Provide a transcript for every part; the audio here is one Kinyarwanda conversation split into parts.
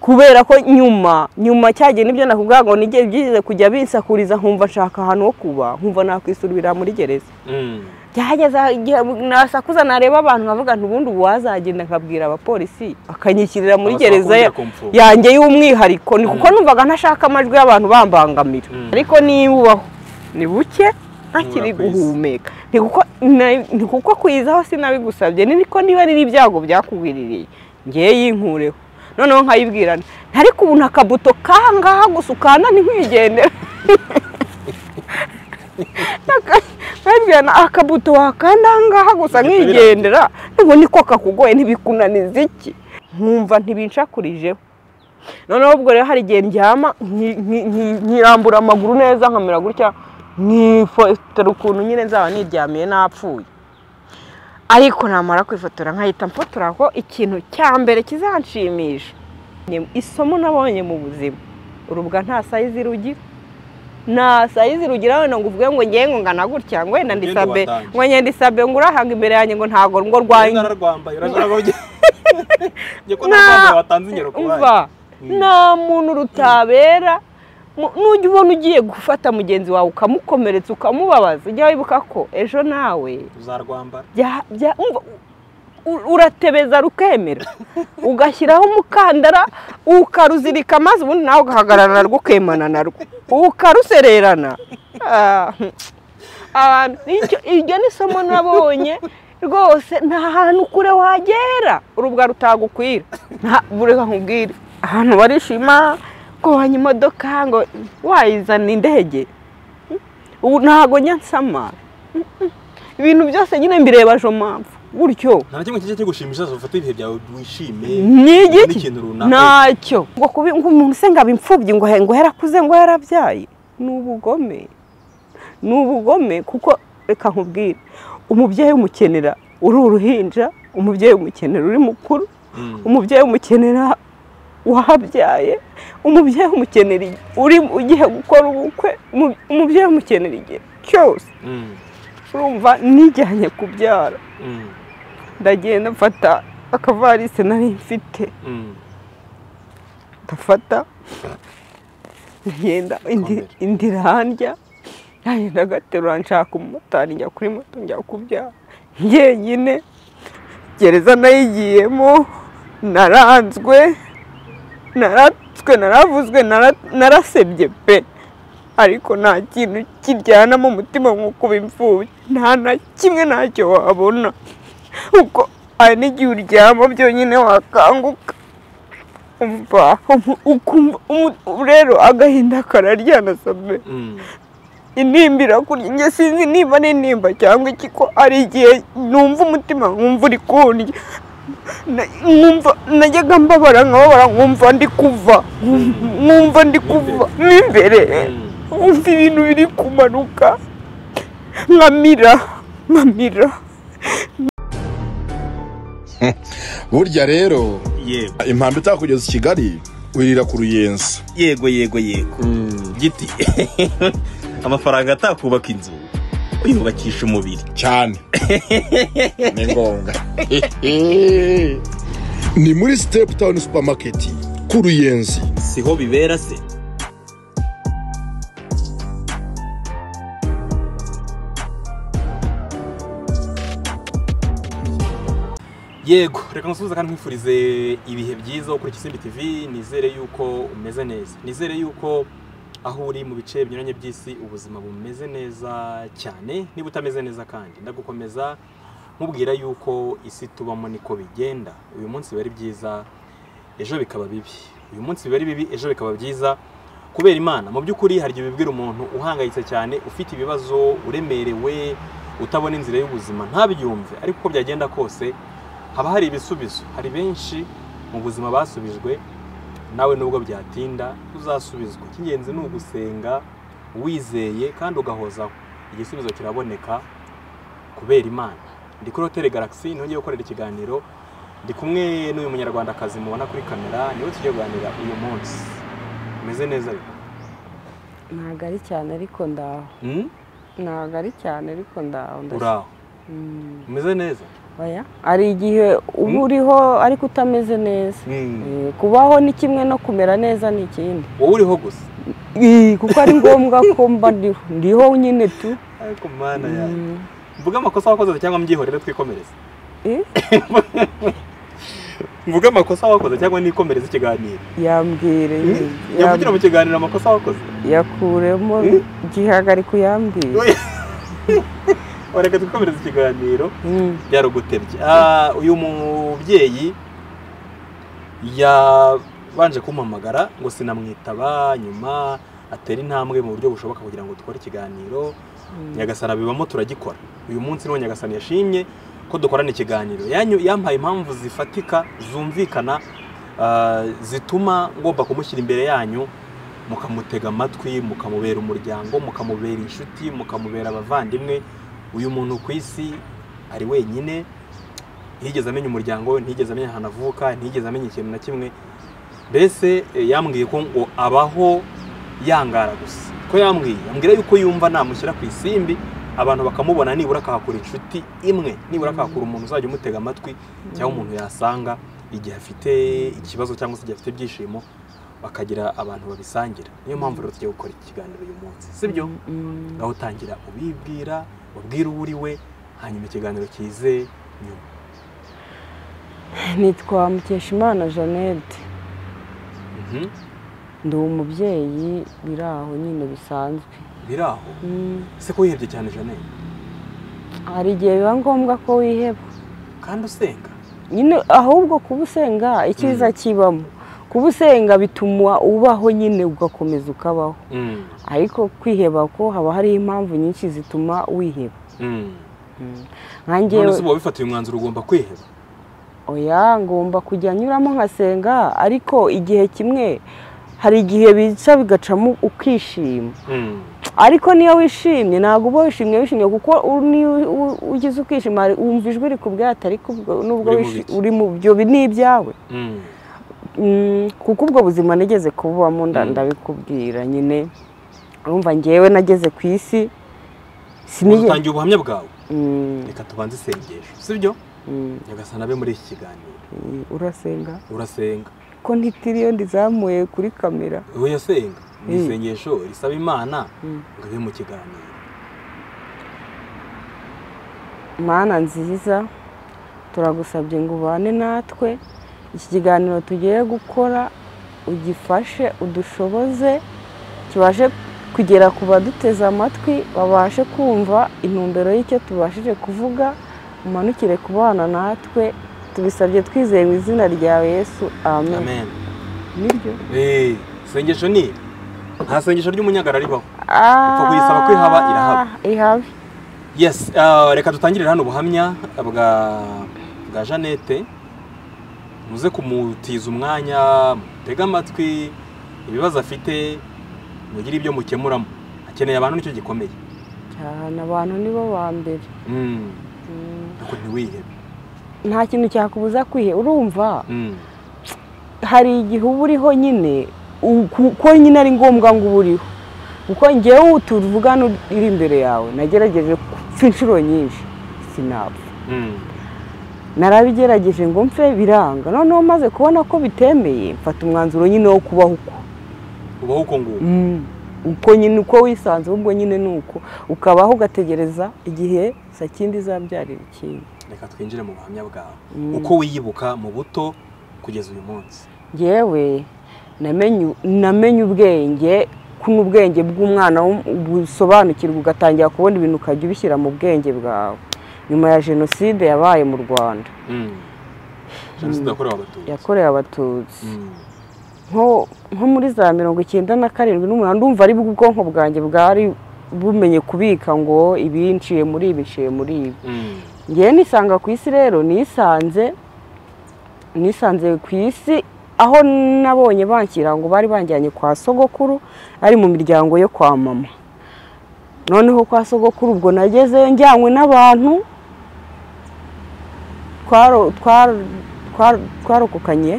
kubera ko nyuma nyuma cyagenda ibyo nakubwira ngo nige byize kujya bisakuriza nkumva nshaka ahantu ho kuba nkumva nakwisubirira muri gereza byageze igihe nasakuza nareba abantu nkavuga nti ubundi ubu wazagenda nkabwira abapolisi akanyishyirira muri Abasaba gereza ya- kongera kumfunga. yanjye y'umwihariko ni kuko numvaga ntashaka amajwi y'abantu bambangamira Mm. ariko niyubaho ni buke ntakiri Nibura ku isi. guhumeka Ni kuko- na- ni kuko kwizaho sinabigusabye niko niba ari ibyago byakugwiririye ngewe yinkureho noneho nkayibwira nti, ariko ubu nta kabuto kangaha gusa ukanda ntinkwigendera nkabwira na akabuto wakanda ahangaha gusa nkigendera ngo niko kakugoye ntibikunaniza iki nkumva ntibincakurijeho noneho ubwo rero hari igihe ndyama nki- nki- nki- nkirambura amaguru neza nkamera gutya nkifotora ukuntu nyine nzaba niryamiye napfuye ariko namara kwifotora nkahita mfotora ko ikintu cya mbere kizanshimisha Nye- isomo nabonye mu buzima urubwa nta sayizi rugira nta sayizi rugira wenda ngo uvuge ngo ngewe ngo ngana gutya ngo wenda Ugende ndisabe watange. ngo ngenda isabe ngo urahanga imbere yanjye ngo ntago ngo rwanyu nararwambaye urarwambaye njye ko Nta- narwambaye watanze ingero ku bandi umva nta muntu rutabera Mu- nujya ubona ugiye gufata mugenzi wawe ukamukomeretsa ukamubabaza ujya wibuka ko ejo nawe uzarwambara bya- bya- umva, u- uratebeza rukemera ugashyiraho umukandara ukaruzirika maze ubundi nawe ugahagarara narwo ukemana narwo ukarusererana Ah, abantu icyo- iryo ni isomo nabonye rwose nta hantu kure wagera urubwa rutagukwira Nta- bureka nkubwire ahantu barishima ko wanya imodoka ngo wayizana indege ubu ntago njya nsama ibintu byose nyine mbireba jo mpamvu gutyo nta na kimwe kijya kigushimisha ufata ibihe byawe wishime ni ubone igiki ikintu runaka ntacyo ngo kubi ngo umuntu se ngo aba imfubyi ngo ngo yarakuze ngo yarabyaye ni ubugome ni ubugome kuko reka nkubwire umubyeyi umukenera uri uruhinja umubyeyi umukenera uri mukuru Mm. umubyeyi umukenera wahabyaye umubyeyi umukenera igihe uri ugiye gukora ubukwe umu- umubyeyi umukenera igihe cyose Mm. urumva nijyanye kubyara Mm. ndagenda mfata akavarisi nari mfite Mm. ndafata ngenda indi- Ikomere. indi irandya nagenda agaterura nshaka umumotari njya kuri moto njya kubyara njyenyine gereza nayigiyemo naranzwe naratswe naravuzwe nara- narasebye pe ariko nta kintu kiryana mu mutima nko kuba imfubyi nta na kimwe ntacyo wabona kuko hari n'igihe uryama byonyine wakanguka umva umu- ukumva umu- rero agahinda kararyana sabe Mm. intimba irakurya njye sinzi niba ari intimba cyangwa iki ko ari igihe numva umutima nkumva uri kundya Na- nkumva najyaga mbabara nkababara nkumva ndi kuva nkumva ndi kuva mo imbere Mm. nkumva ibintu biri kumanuka nkamira nkamira burya rero yego impamba itakugeza i kigali wirira ku ruyenzi yego yego yego giti amafaranga atakubaka inzu uyubakisha umubiri cyane ni ngombwa ni muri sitepu tawuni supamaketi ku ruyenzi siho bibera se yego reka nsubize kandi nkwifurize ibihe byiza ukuri Kisimbi TV nizere yuko umeze neza nizere yuko aho uri mu bice binyuranye by'isi ubuzima bumeze neza cyane niba utameze neza kandi ndagukomeza nkubwira yuko isi tubamo niko bigenda uyu munsi biba ari byiza ejo bikaba bibi uyu munsi biba ari bibi ejo bikaba byiza kubera imana mu by'ukuri hari igihe bibwira umuntu uhangayitse cyane ufite ibibazo uremerewe utabona inzira y'ubuzima ntabyumve ariko uko byagenda kose haba hari ibisubizo hari benshi mu buzima basubijwe nawe nubwo byatinda uzasubizwa icy'ingenzi ni ugusenga wizeye kandi ugahozaho igisubizo kiraboneka kubera imana ndi kuri hoteli galagisi niho ngiye gukorera ikiganiro ndi kumwe n'uyu munyarwandakazi mubona kuri kamera niwe tugiye kuganira uyu munsi umeze neza ariko ntabwo ari cyane ariko ndaho Hmm? ntabwo ari cyane ariko ndaho uraho umeze neza oya hari igihe uba uriho ariko utameze neza Mm. Eh, kubaho ni kimwe no kumera neza ni ikindi wowe uriho gusa Eh, kuko ari ngombwa ko mba ndiho ndiho nyine tu ariko mana yawe Mm. mvuge amakosa wakoze cyangwa mbyihorere twikomereze Eh, mvuge amakosa wakoze cyangwa nikomereze ikiganiro yambwireye yavugira mu kiganiro amakosa wakoze yakuremo Mm. igihagariko yambwiye wareka twikomereze ikiganiro Mm. byari ugutebya Ah, uyu mubyeyi yabanje kumpamagara ngo sinamwitaba nyuma atera intambwe mu buryo bushoboka kugira ngo dukore ikiganiro nyagasana bibamo turagikora uyu munsi niwo nyagasana yashimye ko dukorana ikiganiro Yanyu- yampaye impamvu zifatika zumvikana ah, zituma ngomba kumushyira imbere yanyu mukamutega amatwi mukamubera umuryango mukamubera inshuti mukamubera abavandimwe uyu muntu ku isi ari wenyine ntiyigeze amenya umuryango we ntiyigeze amenya ahantu avuka ntiyigeze amenya ikintu na kimwe mbese eh, yambwiye ko ngo abaho yangara gusa ko yambwiye yambwira yuko yumva namushyira ku isimbi abantu bakamubona nibura akahakura inshuti imwe nibura akahakura umuntu uzajya umutega amatwi cyangwa umuntu yasanga igihe afite ikibazo cyangwa se igihe afite ibyishimo bakagira abantu babisangira niyo mpamvu rero tugiye gukora ikiganiro uyu munsi sibyo Mm. aho utangira ubibwira ubwira uwo uri we hanyuma ikiganiro kize nyuma nitwa mukeshimana jeannette ndi umubyeyi biri aho nyine bisanzwe biri aho Mm. se ko wihebye cyane janete hari igihe biba ngombwa ko wiheba kandi usenga nyine ahubwo kuba usenga icyiza kibamo kuba usenga bituma ubaho nyine ugakomeza ukabaho ariko kwiheba ko haba hariho impamvu nyinshi zituma wiheba none nkangewe se uba wabifatiye umwanzuro ugomba kwiheba oya ngomba kujya nyuramo nkasenga ariko igihe kimwe hari igihe bica bigacamo ukishima Mm. ariko niyo wishimye ntabwo uba wishimye wishimye kuko u- niyo u- ugize ukishima hari- wumva ijwi rikubwata ariko ubwo- nubwo Uri mu wishi- biki? uri mu byo bi- ni ibyawe Mm. Mm, kuko ubwo buzima nigeze kububamo nda- Mm. ndabikubwira nyine urumva ngewe nageze ku isi sinigeze utangiye ubuhamya bwawe Mm, reka tubanze isengesho sibyo mm, nyagasana abe muri iki kiganiro mm, urasenga urasenga ko ntitiriyo ndizamuye kuri kamera wowe yasenga ni Mm. isengesho risaba imana Mm. ngo ibe mu kiganiro mana nziza turagusabye ngo ubane natwe iki kiganiro tugiye gukora ugifashe udushoboze kibashe kugera ku baduteze amatwi babashe kumva intumbero y'icyo tubashije kuvuga umanukire kubana natwe tubisabye twizeye mu izina ryawe yesu amen amen nibyo Eh, isengesho ni iri. nta sengesho ry'umunyagara ribaho Ah, kuyisaba ko ihaba, irahaba. ihaba yes ah, reka dutangirire hano ubuhamya bwa bwa jeannette muze kumutiza umwanya mutege amatwi ibibazo afite mugire ibyo mukemuramo akeneye abantu nicyo gikomeye cyane abantu nibo ba mbere Mm, Mm, ariko ntiwihebe nta kintu cyakubuza kwihe urumva Mm, hari igihe uba uriho nyine u- ku- ko nyine ari ngombwa ngo uba uriho kuko ngewe tuvugana uri imbere yawe nagerageje kupfa inshuro nyinshi sinapfa mm, narabigerageje ngo mpfe biranga noneho maze kubona ko bitemeye mfata umwanzuro nyine wo kubaho uko ubaho uko nguko Mm. uko nyine uko wisanze ubwo nyine ni uko ukabaho ugategereza igihe sa kindi izabyarira ikindi reka twinjire mu buhamya bwawe Mm. uko wiyibuka mu buto kugeza uyu munsi yewe namenye namenye ubwenge kuno ubwenge bw'umwana w'um- busobanukirwa ugatangira kubona ibintu ukajya ubishyira mu bwenge bwawe nyuma ya jenoside yabaye mu rwanda Mm. jenoside yakorewe abatutsi yakorewe abatutsi Mm. nko nko muri za mirongo icyenda na karindwi n'umunani ndumva ari bwo ubwonko bwanjye bwari bumenye kubika ngo ibi nciye muri ibi nciye muri ibi Mm. ngewe nisanga ku isi rero nisanze nisanze ku isi aho nabonye banshyira ngo bari banjyanye kwa sogokuru ari mu miryango yo kwa mama noneho kwa sogokuru ubwo nagezeyo njyanywe n'abantu twaro- twaro- twaro- twarokokanye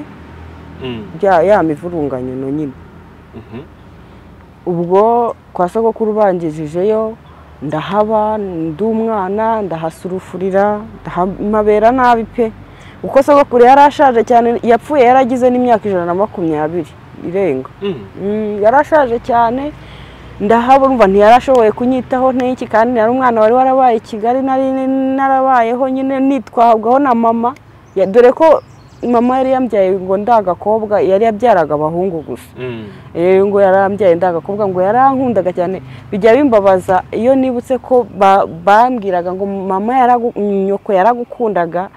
Mm. bya- ya mivurunganyano nyine Mhm. ubwo kwa sogokuru bangejejeyo ndahaba ndi umwana ndahasurufurira ndahamabera nabi pe uko sogokuru yari ashaje cyane yapfuye yaragize n'imyaka ijana na makumyabiri irenga Mm. Mm, yari ashaje cyane ndahaba urumva ntiyarashoboye kunyitaho n'iki kandi nari umwana wari warabaye i kigali nari narabayeho nyine nitwabwaho na mama Ya- dore ko mama yari yambyaye ngo ndagakobwa yari yabyaraga abahungu gusa Mm. Eh, ngo yarambyaye ndagakobwa ngo yarankundaga cyane bijya bimbabaza iyo nibutse ko ba- bambwiraga ngo mama yaragu- nyoko yaragukundaga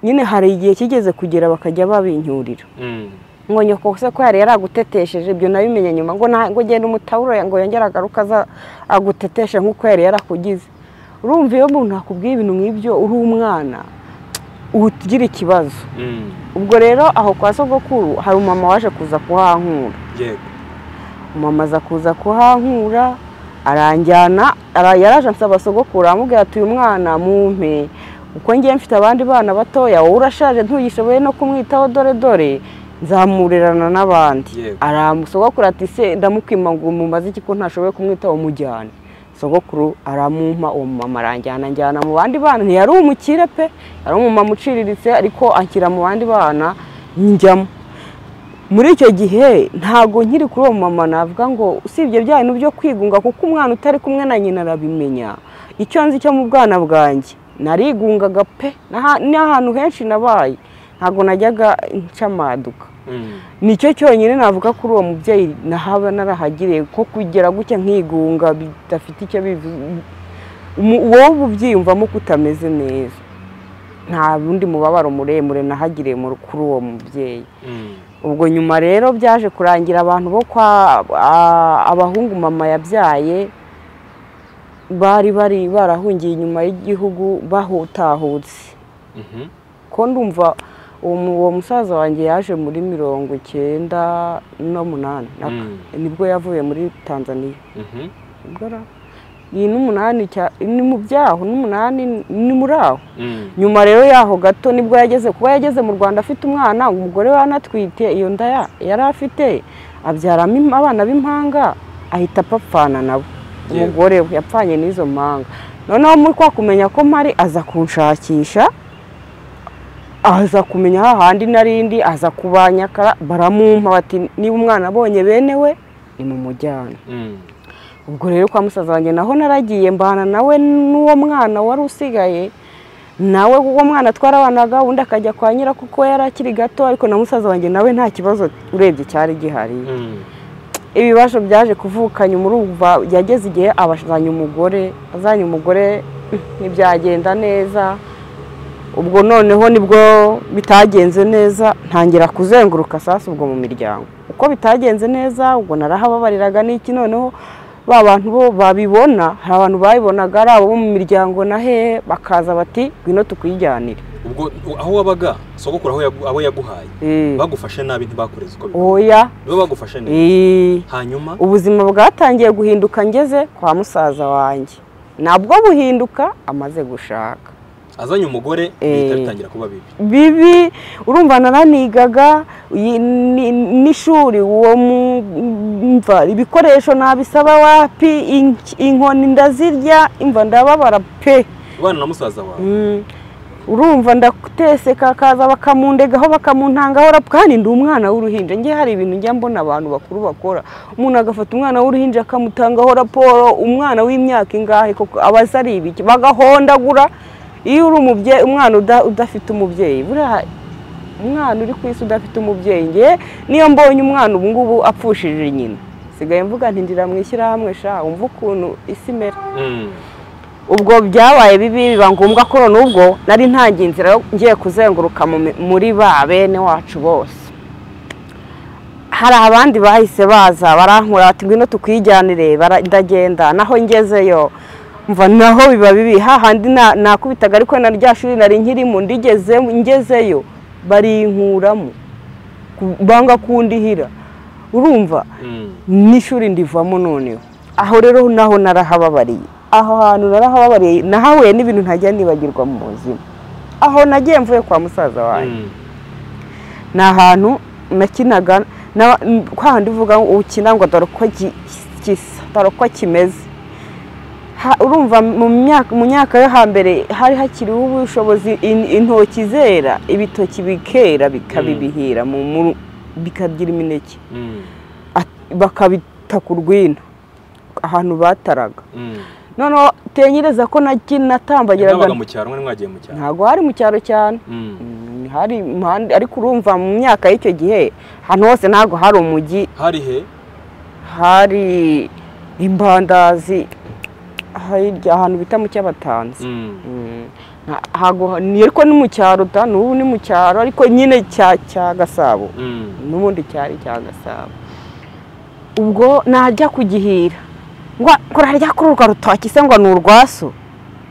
nyine hari igihe kigeze kugera bakajya babincyurira Mm. ngo nyoko se ko yari yaragutetesheje ibyo nabimenye nyuma ngo na- ngo genda umutaburo ngo yongere agaruka aza aguteteshe nk'uko yari yarakugize urumva iyo umuntu akubwiye ibintu nk'ibyo uri umwana uhita ugira ikibazo Mm. ubwo rero aho kwa sogokuru hari umumama waje kuza kuhankura Yego. mama aza kuza kuhankura aranjyana ara- yaraje ansaba sogokuru aramubwira ati uyu mwana mumpe uko ngiye mfite abandi bana batoya wowe urashaje ntugishoboye no kumwitaho dore dore nzamurerana n'abandi Yego. aramusogokuru ati se ndamukwima ngo mumaze iki ko ntashoboye kumwitaho mujyane sogokuru aramumpa uwo mumama aranjyana njyana mu bandi bana ntiyari umukire pe yari umumama uciriritse ariko anshyira mu bandi bana njyamo muri icyo gihe ntago nkiri kuri uwo mama navuga ngo usibye bya bintu byo kwigunga kuko umwana utari kumwe na nyina arabimenya icyo nzi cyo mu bwana bwanjye narigungaga pe n'aha- n'ahantu henshi nabaye ntago najyaga ncamaduka Mm. nicyo cyonyine navuga kuri uwo mubyeyi nahaba narahagiriye ko kugira gutya nkigunga bidafite icyo bivuze wowe ubyiyumvamo ko utameze neza nta wundi mubabaro muremure nahagiriye muri- kuri uwo mubyeyi Mm. ubwo nyuma rero byaje kurangira abantu bo kwa a- abahungu mama yabyaye bari bari barahungiye inyuma y'igihugu bahutahutse Mhm. ko ndumva uwo mu- uwo musaza wanjye yaje muri mirongo icyenda n'umunani naka- Mm. nibwo yavuye muri tanzania Mhm. Ubwo ra- iyi n'umunani cya- ni mu byaho n'umunani ni muri aho Mm. nyuma rero yaho gato nibwo yageze kuba yageze mu rwanda afite umwana umugore we anatwite iyo nda ya- yari afite abyaramo im- abana b'impanga ahita apapfana nabo Yewe. umugore we yapfanye n'izo mpanga noneho muri kwa kumenya ko mpari aza kunshakisha aza kumenya hahandi narindi aza kubanyakara baramumpa bati niba umwana abonye bene we ni mu mujyana Mm. ubwo rero kwa musaza wanjye naho naragiye mbana nawe n'uwo mwana wari usigaye nawe uwo mwana twarabanaga undi akajya kwa nyira kuko yari akiri gato ariko na musaza wanjye nawe nta kibazo urebye cyari gihari Mm. ibibazo byaje kuvuka nyuma urumva yageze igihe abazanye umugore azanye umugore ntibyagenda neza ubwo noneho nibwo bitagenze neza ntangira kuzenguruka sasa ubwo mu miryango uko bitagenze neza ubwo narahababariraga n'iki noneho ba bantu bo babibona hari abantu babibonaga ari abo mu miryango na hehe bakaza bati ngwino tukwijyanire Ubwo u- aho wabaga sogokuru aho yagu- aho yaguhaye Eh, bagufashe nabi ntibakureze uko bikwiye. oya Nibo bagufashe neza. eh. Hanyuma ubuzima bwatangiye guhinduka ngeze kwa musaza wanjye nabwo buhinduka amaze gushaka azanye umugore bihita bitangira kuba bibi. bibi urumva naranigaga iyi- ni- n'ishuri uwo mva ibikoresho nabisaba wapi ink- inkoni ndazirya imva ndababara pe Ubana na musaza wawe. Mm. urumva ndatese kakaza bakamundegaho bakamuntangaho rapu kandi ndi umwana w'uruhinja njye hari ibintu njya mbona abantu bakuru bakora umuntu agafata umwana w'uruhinja akamutangaho raporo umwana w'imyaka ingahe koko aba azi ari ibiki bagahondagura iyo uri umubyeyi umwana uda- udafite umubyeyi buriya umwana uri ku isi udafite umubyeyi njye niyo mbonye umwana ubu ngubu apfushije nyina sigaye mvuga nti ndira mu ishyirahamwe sha wumva ukuntu isi imera Mm. ubwo byabaye bibi biba ngombwa ko none ubwo nari ntangiye inzira yo- ngiye kuzenguruka mu mi- muri ba bene wacu bose hari abandi bahise baza barankura bati ngwino tukwijyanire bara- ndagenda naho ngezeyo mva naho biba bibi hahandi na- nakubitaga ariko na rya shuri nari nkirimo ndigeze ngezeyo barinkuramo ku- banga kundihira urumva Mm. n'ishuri ndivamo noneho aho rero naho narahababariye aho hantu narahababariye nahahuye n'ibintu ntajya nibagirwa mu buzima aho nagiye mvuye kwa musaza wanjye Mm. ni ahantu nakinaga na- n- kwa handi uvuga ngo ukina ngo dore uko gi- gisa dore uko kimeze ha- urumva mu myaka mu myaka yo hambere hari hakiriho ubushobozi in- intoki zera ibitoki bikera Mm. bikabibihira mu muru bikagira imineke Mm, At- bakabita ku rwina ahantu bataraga mm. noneho tenyereza ko naki natambagiraga mwabaga mu cyaro mwari mwagiye mu cyaro ntabwo hari mu cyaro cyane Mm. Mm, hari impande ariko urumva mu myaka y'icyo gihe ahantu hose ntabwo hari umujyi hari he hari imbandazi hirya ahantu bita mu cy'abatanzi Mm, Mm, nta- ntago- ni ariko ni mu cyaro da n'ubu ni mu cyaro ariko nyine cya cya gasabo mm. n'ubundi cyari cya gasabo ubwo najya kugihira ngo kurarya kuri urwo rutoki se ngo ni urwaso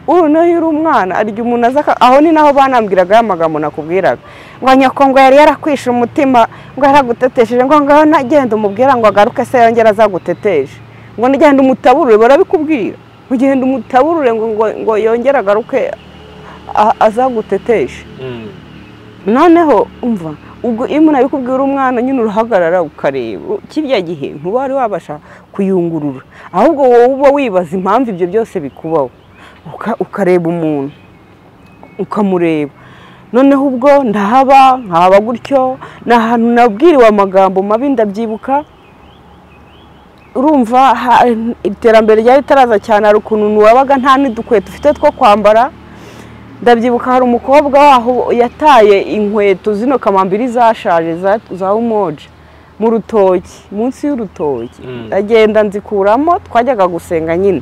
uru nayo uri umwana arya umuntu aza aka- aho ni naho banambwiraga ya magambo nakubwiraga ngo nyoko ngo yari yarakwishe umutima ngo yaragutetesheje ngo ngaho nagenda umubwira ngo agaruke se yongera azaguteteje ngo nagenda umutaburure barabikubwira ugenda umutaburure ngo ngo, ngo yongere agaruke a- azaguteteshe Mm. noneho umva ubwo iyo umuntu abikubwira umwana nyine urahagarara ukareba u- kirya gihe ntiwari wabasha kuyungurura ahubwo wowe uba wibaza impamvu ibyo byose bikubaho Uka- ukareba umuntu ukamureba noneho ubwo ndahaba nkahaba gutyo ni ahantu nabwiriwe amagambo mabi ndabyibuka urumva ha- iterambere ryari ritaraza cyane hari ukuntu wabaga nta n'udukweto ufite two kwambara ndabyibuka hari umukobwa waho yataye inkweto zino kamambiri zashaje za- za umoje mu rutoki munsi y'urutoki Mm. ndagenda nzikuramo twajyaga gusenga nyine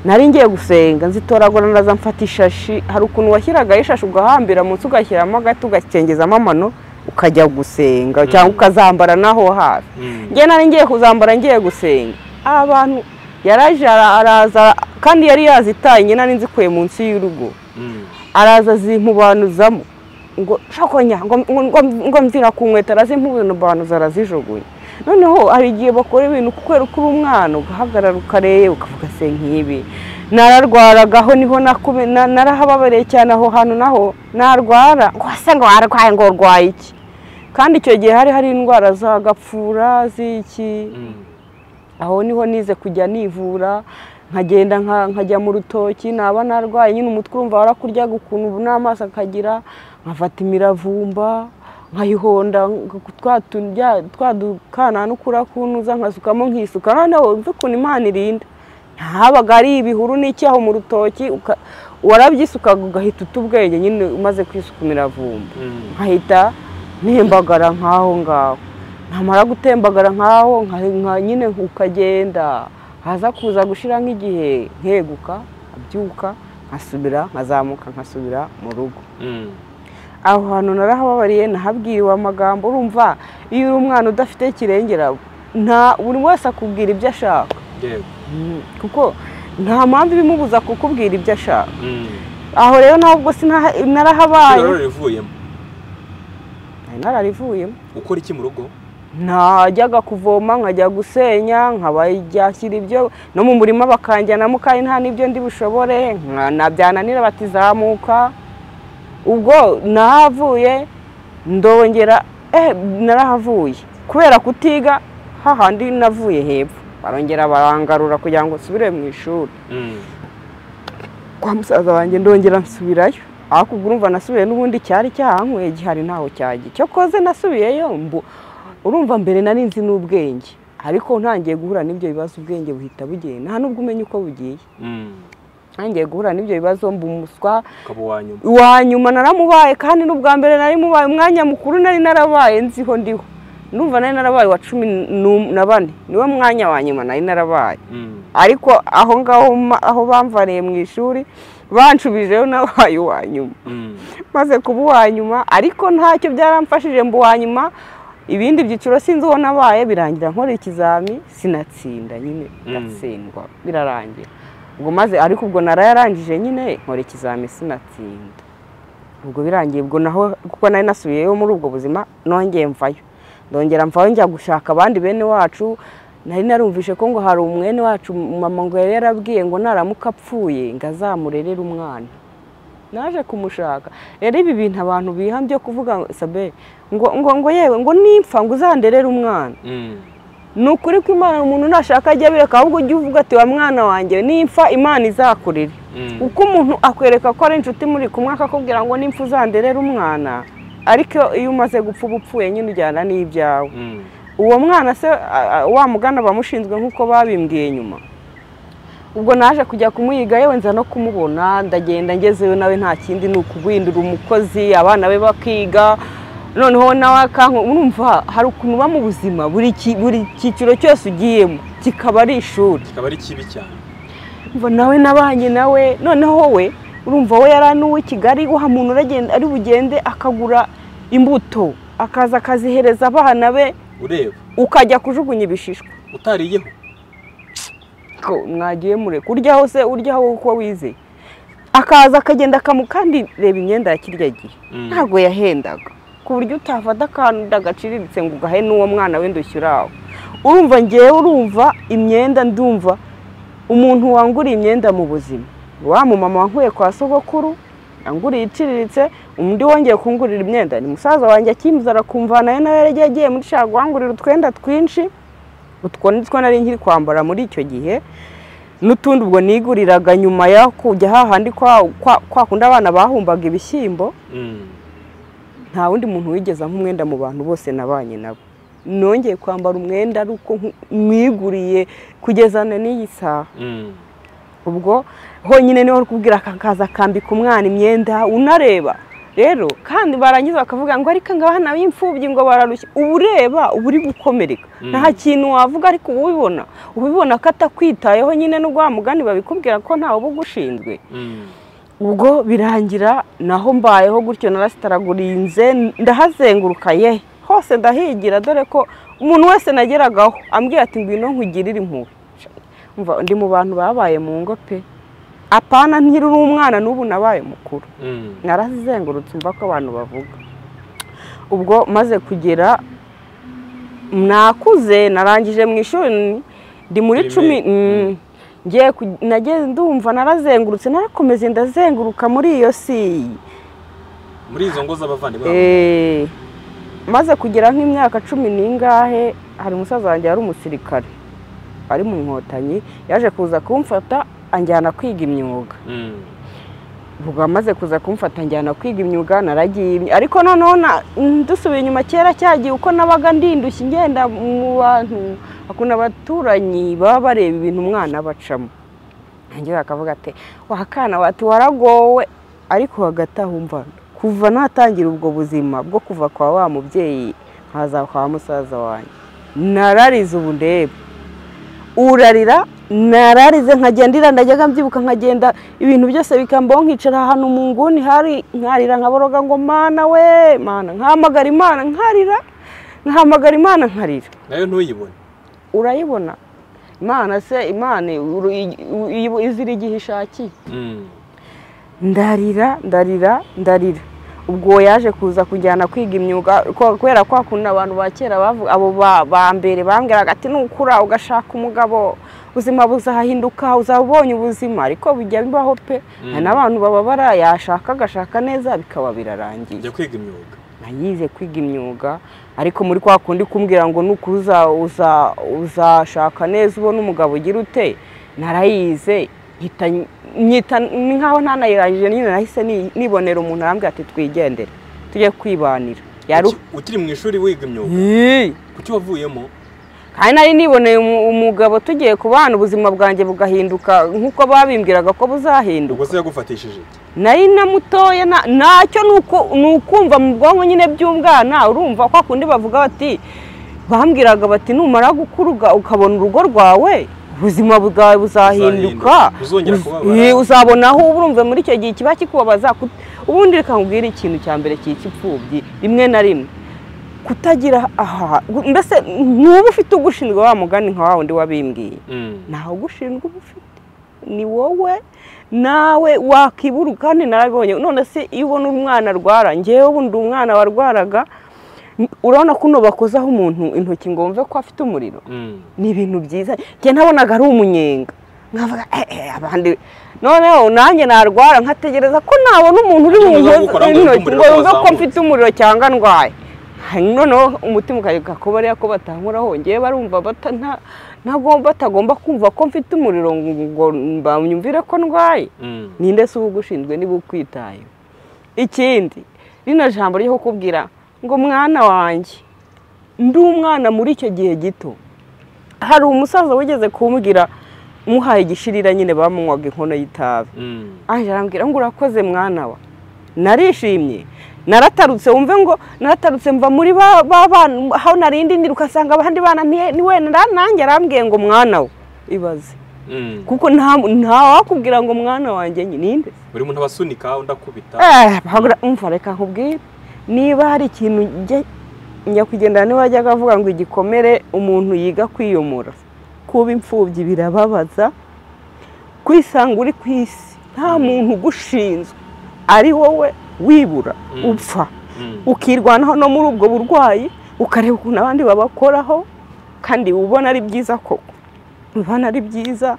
nari ngiye gusenga nzitoragura ndaza mfata ishashi hari ukuntu washyiragaho ishashi ugahambira munsi ugashyiramo agati ugakengezamo amano ukajya gusenga cyangwa ukazambara naho hafi Mm. njye nari ngiye kuzambara ngiye gusenga abantu yaraje ara- araza kandi yari yazitanye nari nzikuye munsi y'urugo Mm. araza zimpubanuzamo ngo shokonya ngo- ngo- ngo- ngo mvira ku nkweto arazimpubanuza arazijugunya noneho hari igihe bakora ibintu kubera ko uri umwana ugahagarara ukareba ukavuga se nk'ibi nararwaraga aho niho nakube- na- narahababareye cyane aho hantu naho narwara ngo se ngo warwaye ngo urwaye iki kandi icyo gihe hari hari indwara za gapfura z'iki Mm. aho niho nize kujya nivura nkagenda nka- nkajya mu rutoki naba narwaye nyine umutwe urumva warakuryaga ukuntu n'amaso akagira nkafata imiravumba nkayihonda nk- twa tu- bya- twa dukana n'ukura kunuza nkasukamo nkisuka noneho umve ukuntu imana irinda ntahabaga ari ibihuru n'icyaho mu rutoki uka- warabyisukaga ugahita uta ubwenge nyine umaze kwisuka imiravumba Mm. nkahita ntembagara nk'aho ngaho namara gutembagara nk'aho nka- nka- nyine ukagenda haza kuza gushira nk'igihe nkeguka nkabyuka nkasubira nkazamuka nkasubira mu rugo Mm. aho hantu narahababariye nahabwiriwe amagambo urumva iyo uri umwana udafite kirengera nta buri wese akubwira ibyo ashaka Yego. kuko nta mpamvu ibimubuza kukubwira ibyo ashaka Mm. aho rero ntabwo sinaha- narahabaye Rero rivuyemo. Nari nararivuyemo Ukora iki mu rugo? najyaga kuvoma nkajya gusenya nkabajyashyira ibyo no mu murima bakanjyanamo kandi nta n'ibyo ndi bushobore nka- na byananira batizamuka ubwo nahavuye ndongera eh narahavuye kubera kutiga hahandi navuye hepfo barongera barangarura kugira ngo nsubire mu ishuri Mm. kwa musaza wanjye ndongera nsubirayo ariko ubwo urumva nasubiye n'ubundi cyari cyahanyweye gihari ntaho cyagiye cyo koze nasubiyeyo mbu urumva mbere nari nzi n'ubwenge ariko ntangiye guhura n'ibyo bibazo ubwenge buhita bugenda nta n'ubwo umenya uko bugiye Mm. ntangiye guhura n'ibyo bibazo mbu umuswa Ukaba uwa nyuma. wa nyuma naramubaye kandi n'ubwa mbere nari mubaye umwanya mukuru nari narabaye nziho ndiho ndumva nari narabaye wa cumi n'um- na bane niwo mwanya wa nyuma nari narabaye Mm. ariko aho ngaho ma- aho bamvaniye mu ishuri banshubijeyo nabaye uwa nyuma Mm. maze kuba uwa nyuma ariko ntacyo byaramfashije mba uwa nyuma ibindi byiciro sinzi uwo nabaye birangira nkora ikizami sinatsinda nyine Mm. ndatsindwa birarangira ubwo maze ariko ubwo narayarangije nyine nkora ikizami sinatsinda ubwo birangiye ubwo naho kuko nari nasubiyeyo muri ubwo buzima nongeye mvayo ndongera mvayo njya gushaka abandi bene wacu nari narumvishe ko ngo hari umwene wacu mama ngo yari yarabwiye ngo naramuka apfuye ngo azamurerere umwana naje kumushaka rero ibi bintu abantu bihambye kuvuga ngo, sabe ngo ngo ngo yewe ngo nimpfa ngo uzanderere umwana Mm. ni ukuri ko imana umuntu nashaka ajya abireka ahubwo ujye uvuga ati wa mwana wanjye nimfa imana izakurire Mm. uko umuntu akwereka ko ari inshuti muri kumwe akakubwira ngo nimfa uzanderere umwana ariko iyo umaze gupfa uba upfuye nyine ujyana n'ibyawe Mm. uwo mwana se a- a- wa mugana bamushinzwe nk'uko babimbwiye nyuma ubwo naje kujya kumuyiga yewe nza no kumubona ndagenda ngezeyo nawe nta kindi ni ukuguhindura umukozi abana be bakiga noneho nawe akanka urumva hari ukuntu uba mu buzima buri ki- buri cyiciro cyose ugiyemo kikaba ari ishuri kikaba ari kibi cyane umva nawe nabanye nawe noneho we urumva we yaranuwe kigali wa muntu uragenda ari bugende akagura imbuto akaza akazihereza abana be ureba ukajya kujugunya ibishishwa utariyeho ko mwagiye mureka urya hose urya wowe uko wize akaza akagenda akamu kandi reba imyenda ya kirya gihe Mm. ntabwo yahendaga ku buryo utafata akantu ndagaciriritse ngo ugahe n'uwo mwana we ndushyire aho urumva ngewe urumva imyenda ndumva umuntu wanguriye imyenda mu buzima wa mumama wankuye kwa sogokuru yanguriye iciriritse undi wongeye kungurira imyenda ni musaza wanjye akimbuza arakumva nawe nawe yari yagiye muri shago wangurira utwenda twinshi utwo ni two nari nkiri kwambara muri icyo gihe n'utundi ubwo niguriraga nyuma yo kujya hahandi kwa- kwa- kwa kundi abana bahumbaga ibishyimbo Mm. nta wundi muntu wigeze ampa umwenda mu bantu bose nabanye nabo nongeye kwambara umwenda ari uko nku- mwiguriye kugezana n'iyi saha Mm. ubwo honyine niho uri kubwira akaza akambika umwana imyenda unareba rero kandi barangiza bakavuga ngo ariko ngo abana b'imfubyi ngo bararushya uba ureba uba uri gukomereka Mm. nta kintu wavuga ariko uba ubibona uba ubibona ko atakwitayeho nyine n'ubwo wa mugani babikubwira ko ntawe uba ugushinzwe Mm. ubwo birangira naho mbayeho gutyo narasitaragurinze ndahazenguruka ye hose ndahigira dore ko umuntu wese nageragaho ambwira ati ngwino nkugirire impuhwe Umva, ndi mu bantu babaye mu ngo pe apana nkiri uri umwana n'ubu nabaye mukuru Mm. narazengurutse umva ko abantu bavuga ubwo maze kugera nakuze narangije mu ishuri ni- ndi muri Primaire. cumi mm, ngiye ku- nagiye ndumva narazengurutse narakomeze ndazenguruka muri iyo si muri izo ngo z'abavandimwe bawe. Eh, maze kugera nk'imyaka cumi n'ingahe hari umusaza wanjye wari umusirikare ari mu nkotanyi yaje kuza kumfata anjyana kwiga imyuga Mm. ubwo amaze kuza kumfata njyana kwiga imyuga naragiye ariko noneho na- dusubira inyuma kera cyagiye uko nabaga ndindushye ngenda mu bantu akuna abaturanyi baba bareba ibintu umwana bacamo nanjye bakavuga ati wakana wati waragowe ariko hagati aho umva kuva natangira ubwo buzima bwo kuva kwa wa mubyeyi nkaza kwa musaza wanjye nararize ubu ndebe urarira nararize nkagenda ndajyaga mbyibuka nkagenda ibintu byose bikambaho nkicara ahantu mu nguni hari nkarira nkaboroga ngo mana we mana nkahamagara imana nkarira nkahamagara imana nkarira nayo ntuyibone urayibona imana se imana uru- i- i- izira igihe ishakiye Mm. ndarira ndarira ndarira ubwo yaje kuza kujyana kwiga imyuga ko- kubera kwa kundi abantu ba kera bavu- abo ba- ba mbere bambwiraga ati nukura ugashaka umugabo ubuzima buzahinduka uzaba ubonye ubuzima ariko bijya bibaho pe Mm. hari n'abantu bababara yashaka agashaka neza bikaba birarangiye jya kwiga imyuga nayize kwiga imyuga ariko muri kwa kundi kumbwira ngo nuko uzashaka neza ubona umugabo ugira ute narayize nkita nyita- ni nkaho ntanayirangije nyine nahise ni- nibonera umuntu arambwira ati twigendere tujye kwibanira yari Uki- ukiri mu ishuri wiga imyuga Yii! kuki wavuyemo kandi nari niboneye umu- umugabo tugiye kubana ubuzima bwanjye bugahinduka nk'uko babimbwiraga ko buzahinduka ubwo se yagufatishije iki nari na mutoya na- ntacyo ni uku- ni ukumva mu bwonko nyine by'umwana urumva kwa kundi bavuga bati bambwiraga bati numara gukura uga- ukabona urugo rwawe ubuzima bwawe buzahinduka Buzahinduka, uzongera Uz- kubabara. Eh, uzabona aho uba urumva muri icyo gihe kiba kikubabaza kut- ubundi reka nkubwire ikintu cya mbere cy'ikipfubyi rimwe na rimwe kutagira aha gu- mbese ntuba ufite ugushinzwe wa mugani nka wa wundi wabimbwiye Mm. ntawe ugushinzwe uba ufite ni wowe nawe wakibura kandi narabibonye none se iyo ubona umwana arwara ngewe ubu ndi umwana warwaraga n- urabona ko uno bakozaho umuntu intoki ngo wumve ko afite umuriro Mm. ni ibintu byiza njye nabonaga ari umunyenga nkavuga eh, eh, abandi noneho nanjye narwara nkategereza ko nabona umuntu uri Icyo mu uza nkozi gukora ngo wumve intoki ngo umuriro yumve ko wazamutse. mfite umuriro cyangwa ndwaye hanyuma noneho umutima ukayoka ko bariya ko batankora hongeye barumva bata nta- ntabwo batagomba kumva ko mfite umuriro ngo ngo banyumvire ko ndwaye Mm. ninde se uba ugushinzwe niba ukwitaye ikindi rino jambo ryo kukubwira ngo mwana wanjye ndi umwana muri icyo gihe gito hari umusaza wigeze kumbwira muhaye igishirira nyine bamunywaga inkono y'itabi Mm. ange arambwira ngo urakoze mwana wa narishimye naratarutse wumve ngo naratarutse mva muri ba ba bana aho narindi ndira ugasanga abandi bana nti- ni wenda nanjye arambwiye ngo mwana we ibaze Mm. kuko nta nta wakubwira ngo mwana wanjye nyine ninde buri muntu abasunika undi akubita Eh, bahagura- umva reka nkubwire niba hari ikintu njya nyakwigendera niba yajyaga avuga ngo igikomere umuntu yiga kwiyomora kuba imfubyi birababaza kwisanga uri ku isi nta muntu ugushinzwe ari wowe wibura Mm. upfa Mm. ukirwanaho no muri ubwo burwayi ukareba ukuntu abandi babakoraho kandi uba ubona ari byiza koko uba ubona ari byiza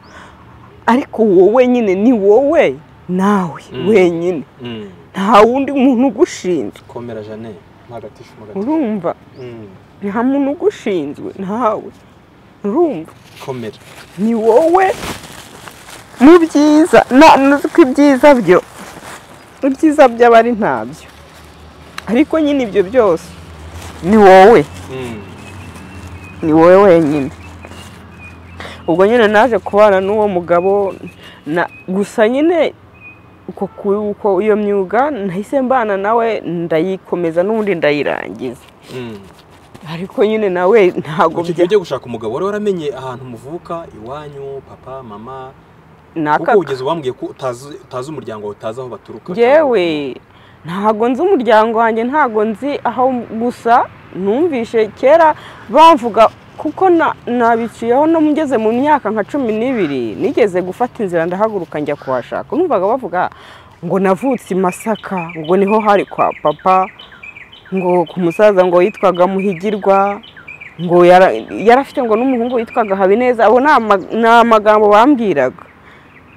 ariko wowe nyine ni wowe nawe Mm. wenyine Mm. nta wundi muntu ugushinzwe komera jane ntagatisha umugati urumva Mm. nta muntu ugushinzwe ntawe urumva komera ni wowe mu byiza na ko ibyiza byo ibyiza by'aba ari ntabyo ariko nyine ibyo byose ni wowe Mm. ni wowe wenyine ubwo nyine naje kubana n'uwo mugabo na gusa nyine uko ku- uko iyo myuga nahise mbana nawe ndayikomeza n'ubundi ndayirangiza Mm. ariko nyine nawe ntabwo icyo gihe ugiye gushaka umugabo wari waramenye ahantu muvuka iwanyu papa mama kuko nakaka ugeze wambwiye ko utazi utazi umuryango wawe utazi aho baturuka yewe ntabwo nzi umuryango wanjye ntabwo nzi aho gusa numvishe kera bavuga kuko na- nabiciyeho no ngeze mu myaka nka cumi n'ibiri nigeze gufata inzira ndahaguruka njya kuhashaka numvaga bavuga ngo navutse i masaka ngo niho hari kwa papa ngo ku musaza ngo yitwaga muhigirwa ngo yara- yari afite ngo n'umuhungu witwaga habineza abo ni ama- ni amagambo bambwiraga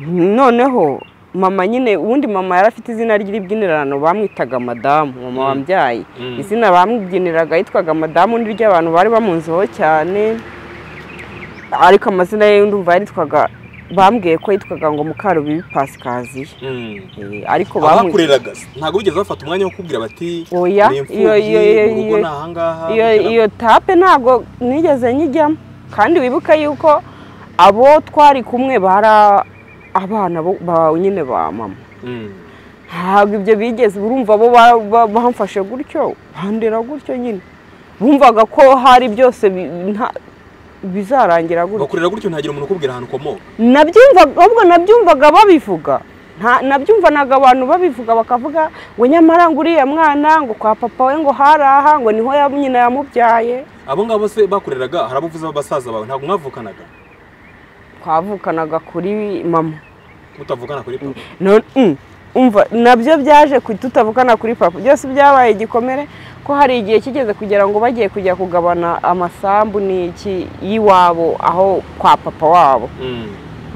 noneho mama nyine ubundi mama yari afite izina ry'ibyinirano bamwitaga madamu mama Mm. wambyaye Mm. izina bamwibyiniraga yitwaga madamu ni ry'abantu bari bamunzeho cyane ariko amazina ye ndumva yitwaga bambwiye ko yitwaga ngo mukarubibi pasikaziya Mm. Eh, ariko bamwi- abakureraga se, ntabwo bigeze bafata umwanya wo kukubwira bati Oya, "Uri imfubyi, iyo- iyo- iyo- urugo iyo- ni ahangaha iyo iyo tape ntabwo nigeze nyijyamo kandi wibuke yuko abo twari kumwe bari a- abana bo- ba nyine ba mama Mm. ntabwo ibyo bigeze urumva bo ba- ba- bamfashe gutyo bandera gutyo nyine bumvaga ko hari byose bi- nta- bizarangira gutyo bakurera gutyo ntagira umuntu ukubwira ahantu ukomoka nabyumvaga ahubwo nabyumvaga babivuga Nta- nabyumvanaga abantu babivuga bakavuga ngo nyamara ngo uriya mwana ngo kwa papa we ngo hari aha ngo niho ya- nyina yamubyaye abo ngabo se bakureraga hari abavuze b'abasaza bawe ntabwo mwavukanaga twavukanaga kuri mama mutavukana kuri papa None- mm, umva nabyo byaje ku- tutavukana kuri papa byose byabaye igikomere ko hari igihe kigeze kugira ngo bagiye kujya kugabana amasambu n'iki y'iwabo aho kwa papa wabo Mm.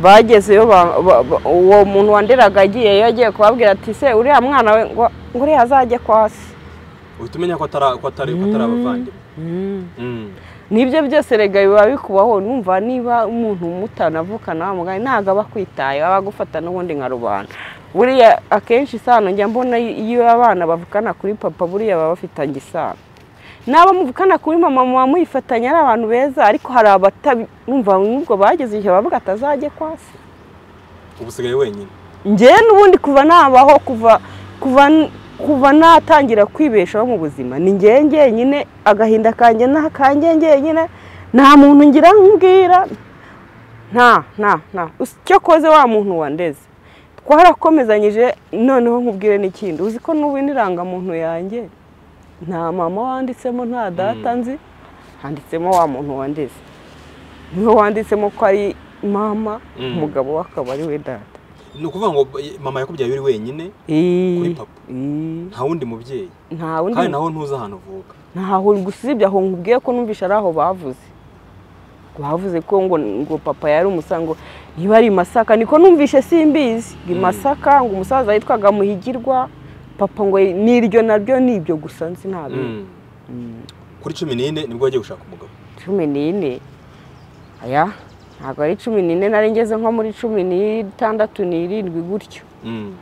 bagezeyo ba- ba- ba- uwo muntu wanderaga agiye yagiye kubabwira ati se uriya mwana we ngo ngo uriya azajye kwa se uhita umenya ko atari ko atari ko atari abavandimwe Mm. nibyo byose rega biba bikubaho numva niba umuntu mutanavukana mugari ntabwo aba akwitaye aba agufata n'ubundi nka rubanda buriya akenshi isano njya mbona iyo abana bavukana kuri papa buriya baba bafitanye isano n'abo muvukana kuri mama muba muyifatanya ari abantu beza ariko hari abatabi numva n'ubwo bageze igihe bavuga atazajye kwasi ubu usigaye wenyine njyewe n'ubundi kuva nabaho kuva kuva kuva natangira kwibeshaho mu buzima ni njyewe njyenyine agahinda kanjye n'akanjye njyenyine nta muntu ngira nkubwira nta nta nta Us- icyo koze wa muntu wandeze twarakomezanyije noneho nkubwire n'ikindi uzi ko n'ubu n'irangamuntu yanjye nta mama wanditsemo nta data Mm. nzi handitsemo wa muntu wandeze niwe wanditsemo ko ari mama Mm. umugabo we akaba ari we data ni ukuvuga ngo mama yakubyaye uri wenyine kuri papa. nta wundi mubyeyi nta wundi kandi naho ntuzi ahantu uvuka ntaho gusa usibye aho nkubwiye ko numvishe ari aho bavuze bavuze ko ngo ngo papa yari umusango niba ari i masaka niko numvishe simbizi ngo i Mm. masaka ngo umusaza yitwaga muhigirwa papa ngo n'iryo naryo ni ibyo gusa nzi ntabwo Mm. kuri cumi n'ine nibwo wagiye gushaka umugabo cumi n'ine aya ntabwo ari cumi n'ine nari ngeze nko muri cumi n'itandatu n'irindwi gutyo Mm.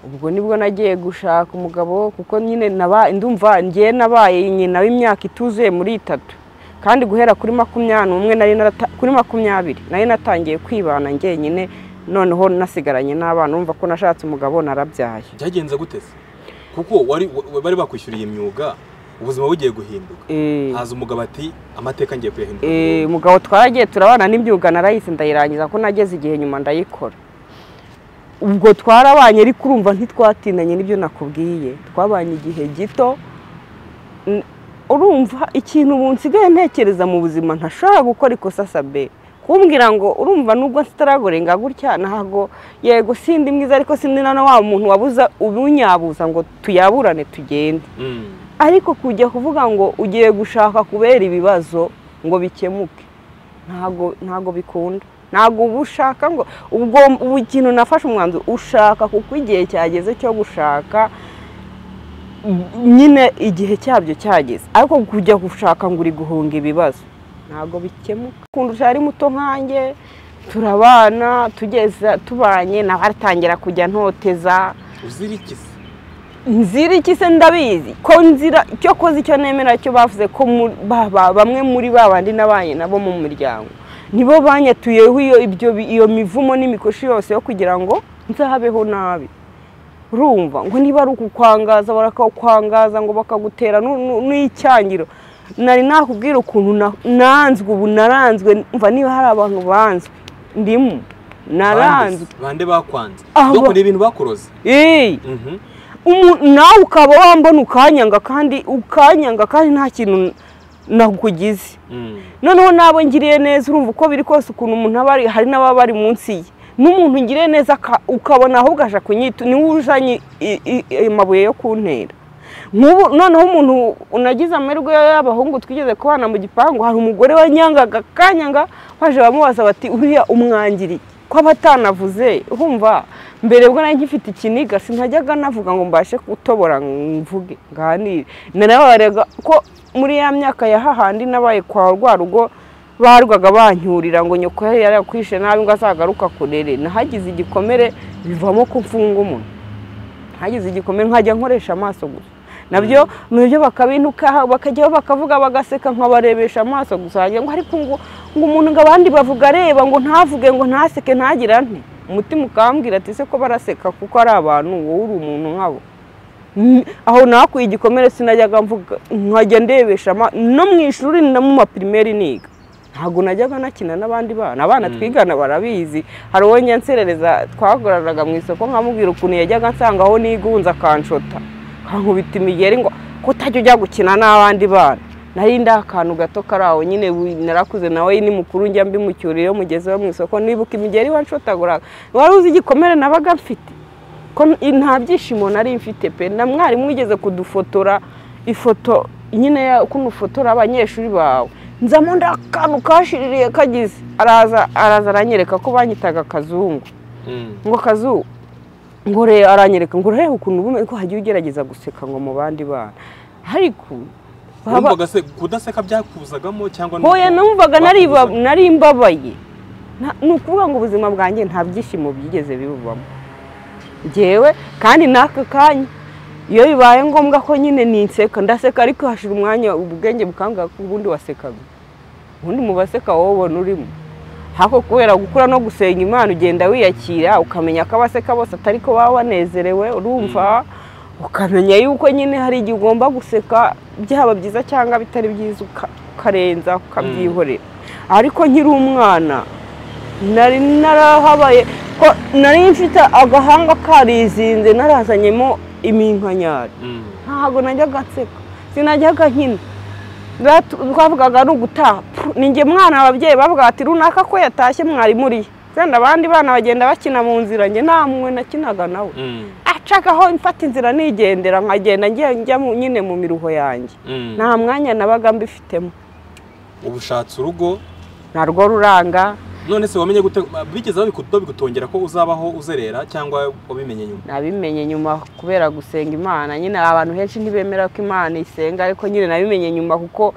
ubwo nibwo nagiye gushaka umugabo kuko nyine naba- ndumva ngiye nabaye nyina w'imyaka ituzuye muri itatu kandi guhera kuri makumyabiri n'umwe nari narata- kuri makumyabiri nari natangiye kwibana njyenyine noneho nasigaranye n'abana urumva ko nashatse umugabo narabyaye byagenze gute se kuko wari wa- bari bakwishyuriye imyuga ubuzima bugiye guhinduka Eh. haza umugabo ati amateka ngiye kuyahindura Eh, umugabo twaragiye turabana n'imyuga narayise ndayirangiza ko nageze igihe nyuma ndayikora ubwo twarabanye ariko urumva ntitwatindanye n'ibyo nakubwiye twabanye igihe gito N- urumva ikintu nsigaye ntekereza mu buzima ntashobora gukora ikosa sabe kumbwira ngo urumva nubwo nsitaragorenga gutya ntago yego sindi mwiza ariko sindi na wa muntu wabuza ubunyabuza ngo tuyaburane tugende Mm. ariko kujya kuvuga ngo ugiye gushaka kubera ibibazo ngo bikemuke ntago ntago bikunda ntago uba ushaka ngo ubwo ubu ikintu nafashe umwanzuro ushaka kuko igihe cyageze cyo gushaka nyine igihe cyabyo cyageze ariko kujya gushaka ngo uri guhunga ibibazo ntago bikemuka kundusha ari muto nkanjye turabana tugeza tubanye nawe atangira kujya ntoteza uziriki se nzira iki se ndabizi ko nzira icyo koze icyo nemera cyo bavuze ko mu- ba- ba- bamwe muri ba bandi nabanye nabo mu muryango nibo banyatuyeho iyo ibyo bi- iyo mivumo n'imikoshi yose yo kugira ngo nzahabeho nabi urumva ngo niba ari ukukwangaza barakakwangaza ngo bakagutera nu- nu- n'icyangiro nari nakubwira ukuntu na- nanzwe ubu naranzwe mva niba hari abantu banzwe ndimo naranzwe Bande- bande bakwanze Aba- dukora ibintu bakuroze Ey! Mhm. Umu- nawe ukaba wambona ukanyanga kandi ukanyanga kandi nta kintu nakugize Mm. noneho nabo ngiriye neza urumva uko biri kose ukuntu umuntu aba ari hari n'ababa bari munsi ye n'umuntu ngiriye neza aka- ukabona ahubwo aje kunyita niwe ujanye i- i- i- amabuye yo kuntera nk'ubu noneho umuntu unagize amahirwe y'abahungu twigeze kubana mu gipangu hari umugore wanyangaga akanyanga baje bamubaza bati uriya umwangiri ko aba atanavuze urumva mbere bwo nari ngifite ikiniga sinajyaga navuga ngo mbashe gutobora mvuge nganire narabarega ko muri ya myaka ya hahandi nabaye kwa rwa rugo barwaga bancyurira ngo nyoko yari yarakwishe nabi ngo azagaruka kurere nahagize igikomere bivamo ko mfunga umuntu hagize igikomere nkajya nkoresha amaso gusa nabyo nabyo bakabintuka bakajyaho bakavuga bagaseka nkabarebesha amaso gusa wagira ngo ariko ngo ngo umuntu ngo abandi bavuga areba ngo ntavuge ngo ntaseke ntagira nti umutima ukambwira ati se ko baraseka kuko ari abantu wowe uri umuntu nkabo Mm, aho nakuye igikomere sinajyaga mvuga nkajya ndebesha ama- no mu ishuri no mu mapirimeri niga ntabwo najyaga nakina n'abandi bana abana twigana barabizi hari uwo nserereza twakoranaga mu isoko nkamubwira ukuntu yajyaga ansanga aho nigunze akanshota kankubita imigeri ngo ko utajya ujya gukina n'abandi bana nari ndi akantu gato kari aho nyine wi- narakuze nawe ni mukuru njya mbimucyura iyo mugezeho mu isoko nibuka imigeri wanshotagoraga wari uzi igikomere nabaga mfite ko n- nta byishimo nari mfite pe na mwarimu wigeze kudufotora ifoto nyine ya- ukuntu ufotora abanyeshuri bawe nzamo ndakantu kashiririye kagize araza araza aranyereka ko banyitaga kazungu Mm. ngo kazu ngo reba aranyereka ngo reba ukuntu uba umeze ko hagiye ugerageza guseka ngo mu bandi bana ariko baba- Urumvaga se kudaseka byakuzagamo cyangwa ni hoya uko numvaga nari ba- bakubuzaga? nari mbabaye Nta- ni ukuvuga ngo ubuzima bwanjye nta byishimo byigeze bibuvamo ngewe kandi n'aka kanya iyo bibaye ngombwa ko nyine ninseka ndaseka ariko hashira umwanya ubwenge bukanguka ko ubundi wasekaga ubundi mu baseka wowe ubona urimo hako kubera gukura no gusenga imana ugenda wiyakira ukamenya ko abaseka bose atari ko baba banezerewe urumva ukamenya yuko nyine hari igihe ugomba guseka byaba byiza cyangwa bitari byiza uka- ukarenza ukabyihorera ariko nkiri umwana nari narahabaye ko nari mfite agahanga karizinze narazanyemo iminkanyari Mm. ntabwo najyaga nseka sinajyaga nkina Batu- twavugaga ni ugutaha Pfu, ni njye mwana ababyeyi bavuga ati runaka ko yatashye mwari muri wenda abandi bana bagenda bakina mu nzira njye nta mwe nakinaga nawe Mm. acagaho mfata inzira nigendera nkagenda njya njya mu- nyine mu miruho yanjye Mm. nta mwanya nabaga mbifitemo ubushatse urugo narwo ruranga none se wamenye gute bigeze babikudodo bigutongera ko uzabaho uzerera cyangwa wabimenye nyuma nabimenye nyuma kubera gusenga imana nyine abantu henshi ntibemera ko imana isenga ariko nyine nabimenye nyuma kuko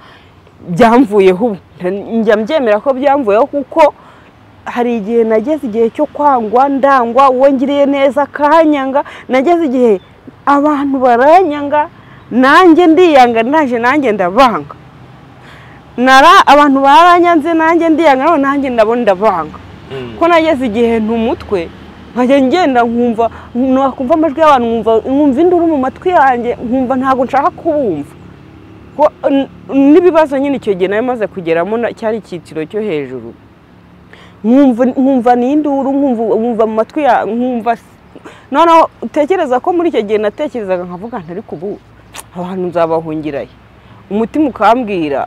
byamvuyeho ubu njya mbyemera ko byamvuyeho kuko hari igihe nageze igihe cyo kwangwa ndangwa uwo ngiriye neza akanyanga nageze igihe abantu baranyanga nanjye ndiyanga naje nanjye ndabanga nara abantu baranyanze nanjye ndiyanga none nanjye ndabona ndabanga Mm. ko nageze igihe ntumutwe nkajya ngenda nkumva nakumva amajwi y'abantu nkumva nkumva induru mu matwi yanjye nkumva ntabwo nshaka kubumva Ko- n- n'ibibazo nyine icyo gihe nari maze kugeramo na- cyari icyiciro cyo hejuru nkumva nkumva ni induru nkumva nkumva mu matwi ya nkumva noneho utekereza ko muri icyo gihe natekerezaga nkavuga nti ariko ubu abantu nzabahungirayo umutima ukambwira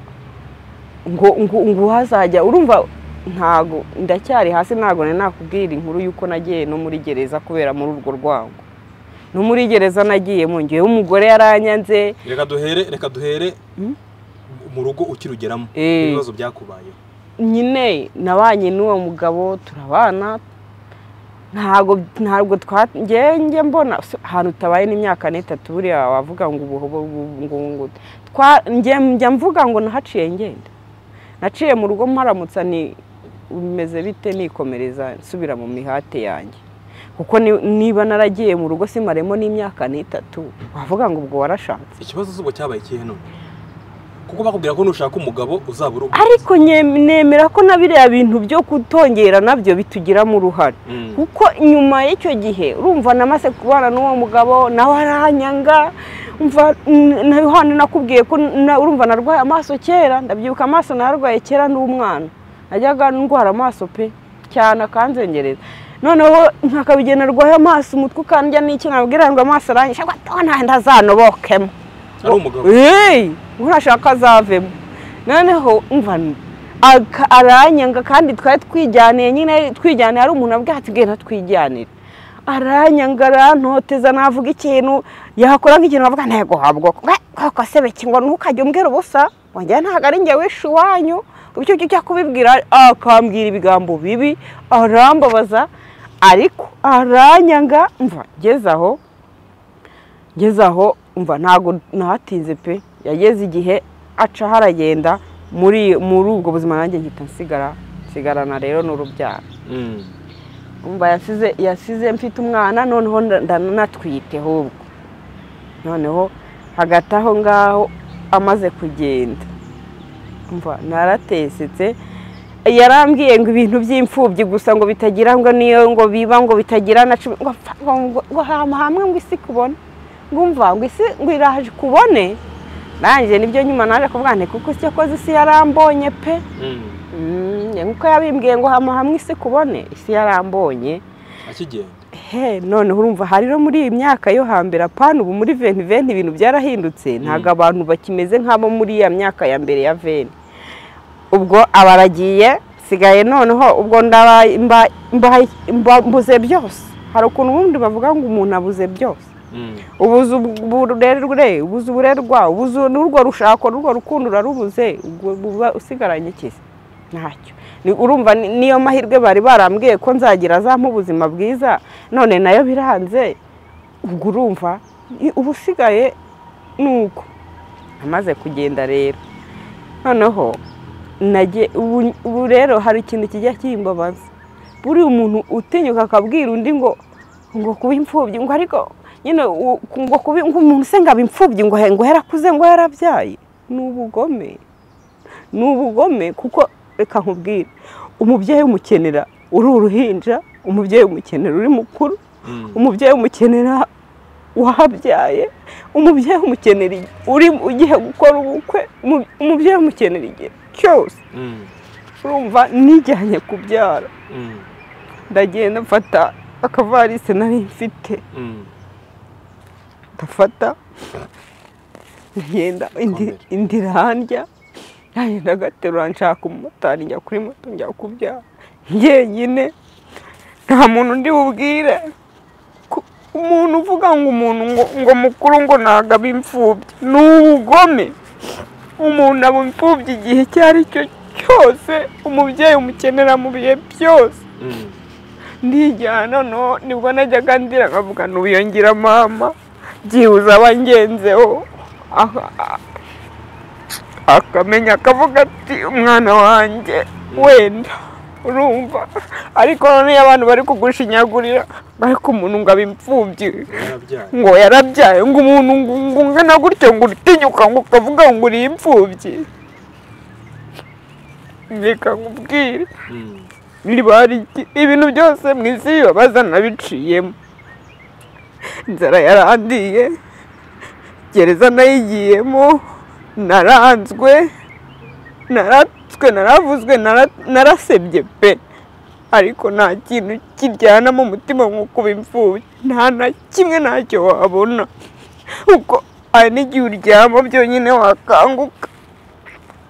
ngo ngo ngo hazajya urumva ntago ndacyari hasi ntago nari nakubwira inkuru y'uko nagiye no muri gereza kubera muri urwo rwango no muri gereza nagiye mungeyeho umugore yaranyanze reka duhere reka duhere mu rugo ukirugeramo Eh. ibibazo byakubayeho nyine nabanye n'uwo mugabo turabana ntabwo ntabwo twagenge mbona se, ahantu utabaye n'imyaka n'itatu buriya wavuga ngo ubu ubu- ngo ngo twa- njye njya mvuga ngo nahaciye ngenda naciye mu rugo mparamutsa ni bimeze bite nikomereza nsubira mu mihate yanjye kuko ni- niba naragiye mu rugo simaremo n'imyaka n'itatu wavuga ngo ubwo warashatse ikibazo zubu cyabaye ikihe none kuko bakubwira ko nushaka umugabo uzaba uri ubu ariko nye- nemera ko na biriya bintu byo kutongera nabyo bitugiramo uruhare Mm. kuko nyuma y'icyo gihe urumva namaze kubana n'uwo mugabo nawe aranyanga umva n- na yohani nakubwiye ko na- urumva narwaye amaso kera ndabyibuka amaso narwaye kera n'umwana najyaga ndwara amaso pe cyane akanzengereza noneho nkakabigiye narwaye amaso umutwe ukandya n'iki nabwira ngo amaso aranyisha ngo atona ndazanobokemo ari umugabo eee nkurashaka azavemo noneho umva aka- aranyanga kandi twari twijyaniye nyine twijyaniye ari umuntu abwira ati genda twijyanire aranyanga arantoteza navuga ikintu yakora nk'ikintu avuga ntego habwo kwako sebeke ngo ntukajye umbwira ubusa wanjye ntabwo ari njye wishe iwanyu icyo ngicyo kubibwira akambwira ibigambo bibi arambabaza ariko aranyanga mva ngeze aho ngeze aho umva ntabwo nahatinze pe yageze igihe aca haragenda muri muri ubwo buzima nanjye ngita nsigara nsigarana rero n'urubyaro Mm. umva yasize yasize mfite umwana noneho ndanatwite ahubwo noneho hagati aho ngaho amaze kugenda umva naratesetse yarambwiye ngo ibintu by'imfubyi gusa ngo bitagira ngo niyo ngo biba ngo bitagira na cumi ngo pfa, ngo- ngo- ngo hama hamwe ngo isi kubone ngo umva ngo isi ngo iraje kubone nanjye nibyo nyuma naje kuvuga nti kuko isi yakoze isi yarambonye pe Mm. Mm, nkuko yabimbwiye ngo hama hamwe isi kubone isi yarambonye akigenda he noneho urumva hari no muri iyi myaka yo hambere apana ubu muri veni veni ibintu byarahindutse ntabwo abantu bakimeze nk'abo muri ya myaka ya mbere ya veni ubwo abaragiye sigaye noneho ubwo ndaba mba- mba- mba- mbuze byose hari ukuntu ubundi bavuga ngo umuntu abuze byose Mm. ubuze uburerure ubuze uburerwa ubuze n'urwo rushako n'urwo rukundo urarubuze ubwo buba usigaranye ikizi ntacyo Ni- urumva ni- niyo mahirwe bari barambwiye ko nzagira azampa ubuzima bwiza none nayo biranze ubwo urumva i- uba usigaye ni uko amaze kugenda rero noneho nagiye ubu ubu rero hari ikintu kijya kimbabaza buriya umuntu utinyuka akabwira undi ngo ngo kuba imfubyi ngo ariko nyine u- ngo kuba ngo umuntu se ngo aba imfubyi ngo he- ngo yarakuze ngo yarabyaye ni ubugome ni ubugome kuko reka nkubwire umubyeyi umukenera uri uruhinja umubyeyi umukenera uri mukuru Mm. umubyeyi umukenera wahabyaye umubyeyi umukenera igihe uri ugiye gukora ubukwe umu- umubyeyi umukenera igihe cyose Mm. urumva nijyanye kubyara Mm. ndagenda mfata akavarisi nari mfite Mm. ndafata ngenda indi- Komera. indi irandya yagenda agaterura nshaka umumotari njya kuri moto njya kubyara njyenyine nta muntu undi bubwire Ku- umuntu uvuga ngo umuntu ngo, ngo mukuru ngo ntabwo aba imfubyi ni ubugome umuntu aba imfubyi igihe icyo ari cyo cyose umubyeyi umukenera mu bihe byose Mm. ndijyana noneho nibwo najyaga ndira nkavuga ntubiyongera mama byibuze abangenzeho Aha- a- akamenya akavuga ati umwana wanjye wenda urumva ariko noneho iyo abantu bari kugushinyagurira ariko umuntu ngo aba imfubyi yarabyaye ngo yarabyaye ngo umuntu ngo ngo ungana gutyo ngo urutinyuka ngo ukavuga ngo uri imfubyi reka nkubwire Mm. riba riki ibintu byose mu isi bibabaza nabiciyemo inzara yarandiye gereza nayigiyemo naranzwe naratswe naravuzwe nara- narasebye pe ariko nta kintu kiryana mu mutima nko kuba imfubyi nta na kimwe ntacyo wabona kuko hari n'igihe uryama byonyine wakanguka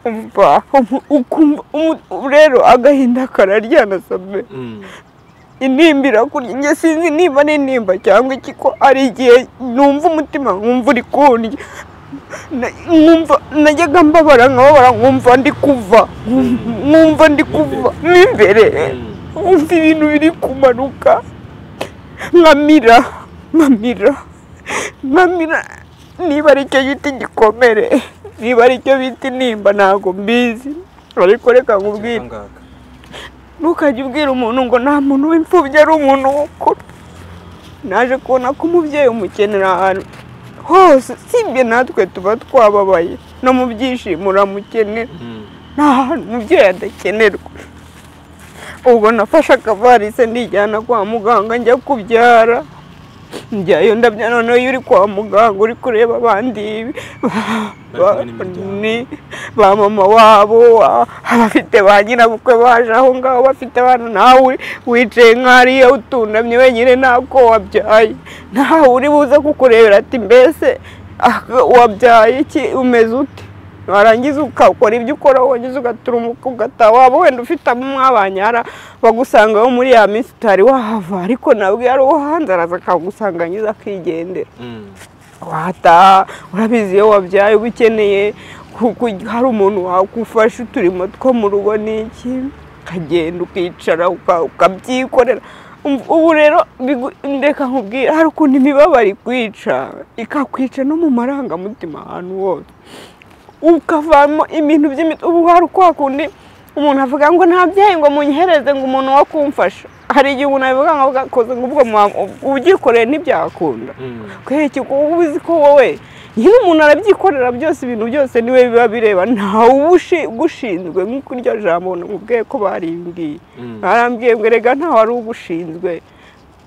umva umu- ukumva umu- rero agahinda kararyana sabe Mm. intimba irakurya njye sinzi niba ari intimba cyangwa iki ko ari igihe numva umutima nkumva uri kundya Na- nkumva najyaga mbabara nkababara nkumva ndi kuva nkumva ndi kuva mo imbere Mm. nkumva ibintu biri kumanuka nkamira nkamira nkamira niba ari cyo giti gikomere niba ari cyo bita intimba ntabwo mbizi ariko reka nkubwire Akangaka. ntukajye ubwira umuntu ngo nta muntu w'imfubyi ari umuntu wukuru naje kubona ko umubyeyi umukenera ahantu hose usibye natwe tuba twababaye no mu byishimo uramukenera Mm. nta hantu umubyeyi adakenerwa ubu nafashe akavarisi ndijyana kwa muganga njya kubyara njyayo ndabya noneho iyo uri kwa muganga uri kureba abandi ibi Bari kumwe n'imiryango. ni ba mama wabo a- abafite ba nyirabukwe baje aho ngaho bafite abana nawe wicaye nk'ariya utunamye wenyine ntabwo wabyaye ntawe uri buze kukurebera ati mbese ah, wabyaye iki umeze ute warangiza ukakora ibyo ukora wagize ugaturumuka ugataha waba wenda ufite abo mwabanyara bagusangaho muri ya minsi utari wahava ariko nabwo yari uwo hanze araza akagusanga nyiza akigendera Mm. wataha urabizi iyo wabyaye uba ukeneye ku- ku- hari umuntu wagufasha uturimo two mu rugo n'iki ukagenda ukicara uka- ukabyikorera Um- ubu rero bigu- ndeka nkubwire hari ukuntu imibabaro ikwica ikakwica no mu marangamutima ahantu hose ukavamo ibintu by'imiti ubu hari kwa kundi umuntu avuga ngo ntabyaye ngo munyihereze ngo umuntu wo kumfasha hari igihe umuntu abivuga ngo akoze ngo ubwo mwa- ubyikoreye ntibyakunda Mm. kweki uba uzi ko wowe nyine umuntu arabyikorera byose ibintu byose niwe biba bireba ntawe uba ushi- ugushinzwe nk'uko iryo jambo nkubwiye ko barimbwiye Mm. barambwiye ngo erega ntawe ari ugushinzwe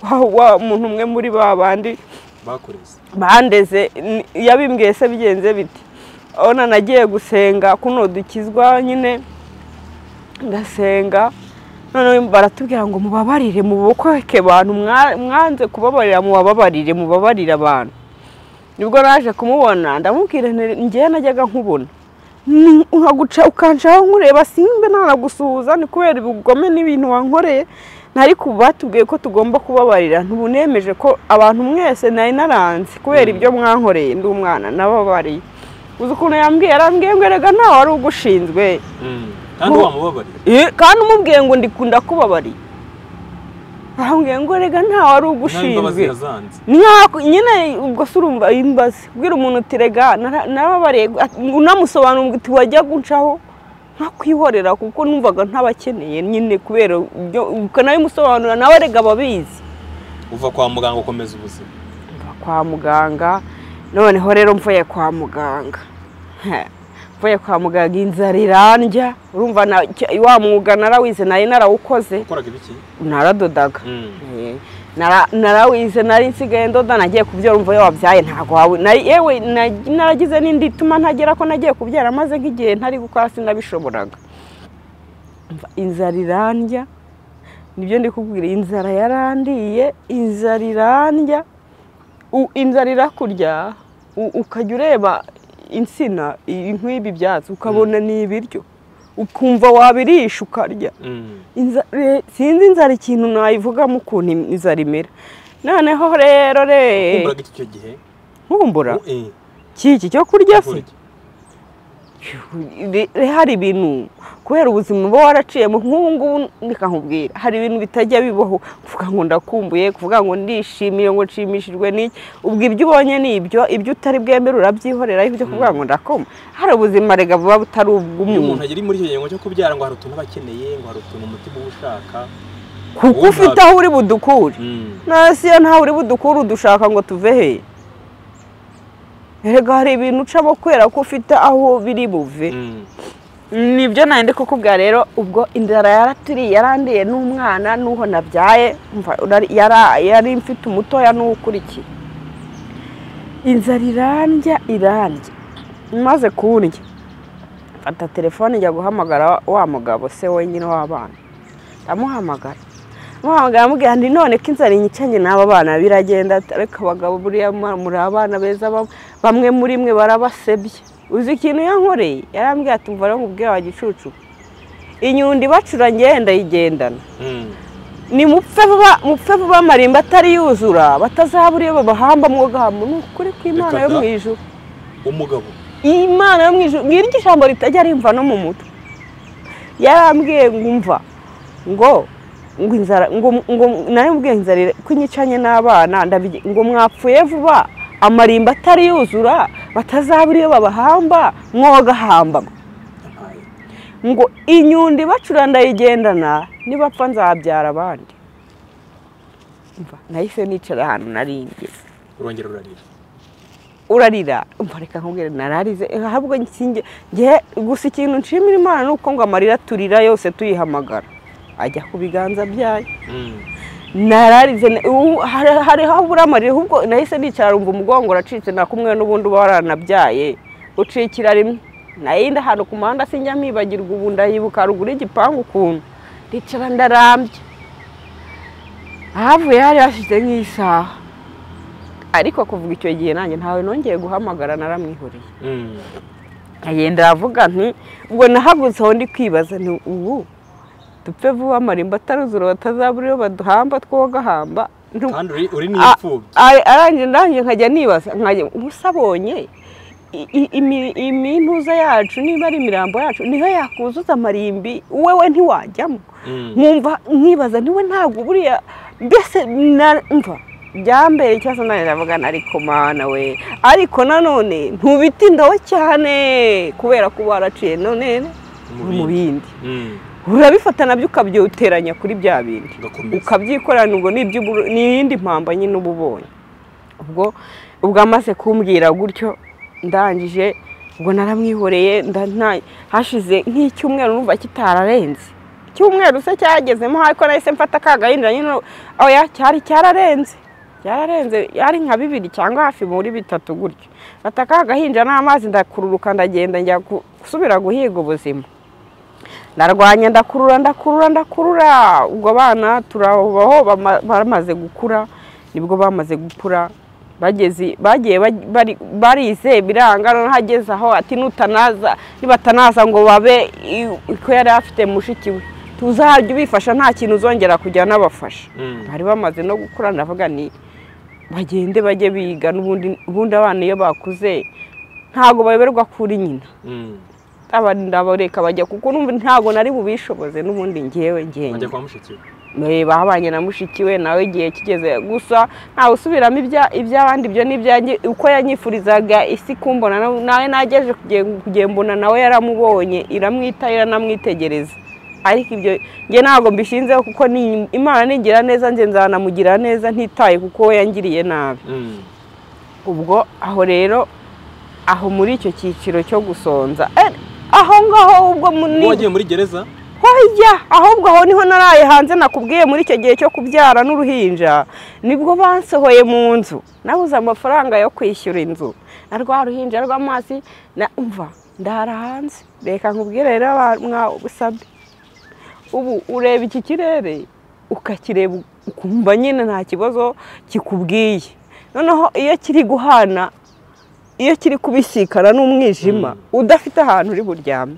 wa wa muntu umwe muri ba bandi bakoreze bandeze ni- yabimbwiye se bigenze biti urabona nagiye gusenga kuno dukizwa nyine ndasenga noneho baratubwira ngo mubabarire mubokoke abantu mwa- mwanze kubabarira mubabarire mubabarire abantu nibwo naje kumubona ndamubwira nti ngewe najyaga nkubona Ni- nkaguca ukanshaho nkureba simbe nanagusuhuza ni kubera ubugome n'ibintu wankoreye nari ku batubwiye ko tugomba kubabarira ntubunemeje ko abantu mwese nari naranze kubera ibyo mwankoreye ndi umwana nababariye uzi ukuntu yambwiye arambwiye ngo erega ntawe wari ugushinzwe kandi Ngo- wamubabarira Eh, kandi umubwiye ngo ndikunda kubabariye arambwiye ngo erega ntawe wari nawe imbabazi ugushinzwe yazanze Nka- nyine ubwo se urumva imbazi ubwira umuntu uti rega nara- narababariye ati- unamusobanura uti wajya gucaho nkakwihorera kuko numvaga ntabakeneye nyine kubera ibyo- ukanabimusobanurira nawe rega ababizi uva kwa muganga ukomeza ubuzima mva kwa muganga noneho rero mvuye kwa muganga He, mvuye kwa muganga inzara irandya urumva na- cya- wa mwuga narawize nari narawukoze ukoraga ibiki naradodaga Mm. Eh, nara- narawize nari nsigaye ndoda nagiye kubyara umva iyo wabyaye ntabwo wawe nari- yewe na- naragize n'indi ituma ntagera ko nagiye kubyara maze nk'igihe ntari gukora sinabishoboraga Umva, inzara irandya nibyo ndi kubwira inzara yarandiye inzara irandya u- inzara irakurya u- ukajya ureba insina i- nk'ibi byatsi ukabona ni ibiryo ukumva wabirisha ukarya Mm. Inza- re- sinzi inzara ikintu nayivugamo ukuntu im- inzara imera noneho rero re wumviraga iki icyo gihe nkumbura Eh, kiki cyo kurya se kurya. Re- hari ibintu kubera ubuzima uba waraciyemo nk'ubu ngubu reka nkubwire hari ibintu bitajya bibaho kuvuga ngo ndakumbuye kuvuga ngo ndishimiye ngo nshimishijwe n'iki ubwo ibyo ubonye ni ibyo ibyo utari bwemere urabyihorera ibyo kuvuga ngo ndakoma hari ubuzima rega buba butari iyo umuntu ubw'umuntu agera muri icyo kigo cyo kubyara ngo hari utuntu aba akeneye ngo hari utuntu umutima uba ushaka kuko ubu ufite ntabwo- aho uri budukure Mm. nasi iyo ntawe uri budukure udushaka ngo tuve he erega hari ibintu ucamo kubera ko ufite aho biri buve Mm. nibyo nari ndi kukubwira rero ubwo inzara yaraturiye yarandiye n'umwana n'uho nabyaye umva, urari- yara- yari mfite umutoya n'uwukurikiye inzara irandya irandya maze kundya mfata telefone njya guhamagara wa mugabo se wenyine w'abana ndamuhamagara muhamagara amubwira nti none ko inzara inyicanye n'aba bana biragenda ati, ariko abagabo buriya mwa- muri abana beza bam- bamwe muri mwe barabasebye uzi ikintu yankoreye yarambwira ati umva rero nkubwira wa gicucu inyundo ibacura ngewe ndayigendana Mm. ni mupfe vuba mupfe vuba amarimba atari yuzura batazabura iyo babahamba mwogahamba ni ukuri kw'imana yo Reka da. mu ijuru umugabo iyi mana yo mu ijuru ngiri iryo jambo ritajya rimva no mu mutwe yarambwiye ngo umva ngo ngo inzara ngo ngo nawe mbwiye inzara ira- ko inyicanye n'abana ndabige ngo mwapfuye vuba amarimba atari yuzura batazabura iyo babahamba mwogahamba yampaye ngo inyundo ibacura ndayigendana nibapfa nzabyara abandi Umva, nahise nicara ahantu nari ngeze urongera urarira urarira umva reka nkubwire nararize eh, ahubwo nsinge nge gusa ikintu nshimira imana ni uko ngo amarira turira yose tuyihamagara ajya ku biganza byayo Mm. nararize na- ubu hari- hari aho ubura amarira ahubwo nahise nicara umva umugongo uracitse nakumwe n'ubundi uba waranabyaye ucikira rimwe nayindi ahantu ku muhanda sinjya mpibagirwa ubu ndayibuka ruguru y'igipangu ukuntu ndicara ndarambye ahavuye hari hashize nk'isaha ariko kuvuga icyo gihe nanjye ntawe nongeye guhamagara naramwihoreye Mm. yenda aravuga nti ubwo nahagutse aho ndi kwibaza nti ubu dupfe vuba amarimba ataruzura batazabura iyo baduhamba twogahamba ntu- kandi uri- uri ni A- imfubyi a- arangije ndangije nkajya nibaza nkajya gusa abonye i- i- imi- imintuza yacu niba ari imirambo yacu niyo yakuzuza amarimbi wewe ntiwajyamo Mm. nkumva nkibaza niwe ntabwo buriya mbese na- mva byambere cyangwa se nanjye ndavugana ariko mana we ariko nanone ntubitindaho cyane kubera ko waraciye none mu bindi. bindi Mm. urabifata nabyo ukabyoteranya kuri bya bindi ugakomeza ukabyikorana ubwo ni iby'uburu- ni iyindi mpamba nyine uba ubonye ubwo ubwo amaze kumbwira gutyo ndangije ubwo naramwihoreye nda- nta- hashize nk'icyumweru numva kitararenze icyumweru se cyagezemo ariko nahise mfata akagahindura nyine oya cyari cyararenze cyararenze yari nka bibiri cyangwa hafi muri bitatu gutyo mfata akagahinja n'amazi ndakururuka ndagenda njya gu- gusubira guhiga ubuzima ndarwanya ndakurura ndakurura ndakurura ubwo bana turabaho bama- bamaze gukura nibwo bamaze gukura bageze bagiye baj- bari- barize biranga noneho ageze aho ati nutanaza nibatanaza ngo babe i- ko yari afite mushiki we tuzajya ubifasha nta kintu uzongera kujya nabafasha Mm. bari bamaze no gukura ndavuga ni bagende bajye biga n'ubundi ubundi abana iyo bakuze ntabwo bayoberwa kuri nyina Mm. aba ndabareka bajya kuko numva ntabwo nari bubishoboze n'ubundi ngewe ngewe bajya kwa mushiki we Eh, babanye na mushiki we nawe igihe kigeze gusa ntawe usubiramo ibya- iby'abandi ibyo n'ibyanjye uko yanyifurizaga isi kumbona na- nawe nageje kuge- kugembona nawe yaramubonye iramwita iranamwitegereza ariko ibyo nge ntabwo mbishinzeho kuko ni imana ningira neza nze nzanamugira neza ntitaye kuko we yangiriye nabi Mm. ubwo aho rero aho muri icyo cyiciro cyo gusonza eh, aho ngaho ubwo mu- ubwo wagiye muri gereza hoya ahubwo aho niho naraye hanze nakubwiye muri icyo gihe cyo kubyara n'uruhinja nibwo bansohoye mu nzu nabuze amafaranga yo kwishyura inzu na rwa ruhinja rw'amazi na umva ndara hanze reka nkubwire rero aba- mwabusabye ubu ureba iki kirere ukakireba ukumva nyine nta kibazo kikubwiye noneho iyo kiri guhana iyo kiri kubisikana n'umwijima udafite ahantu uri buryame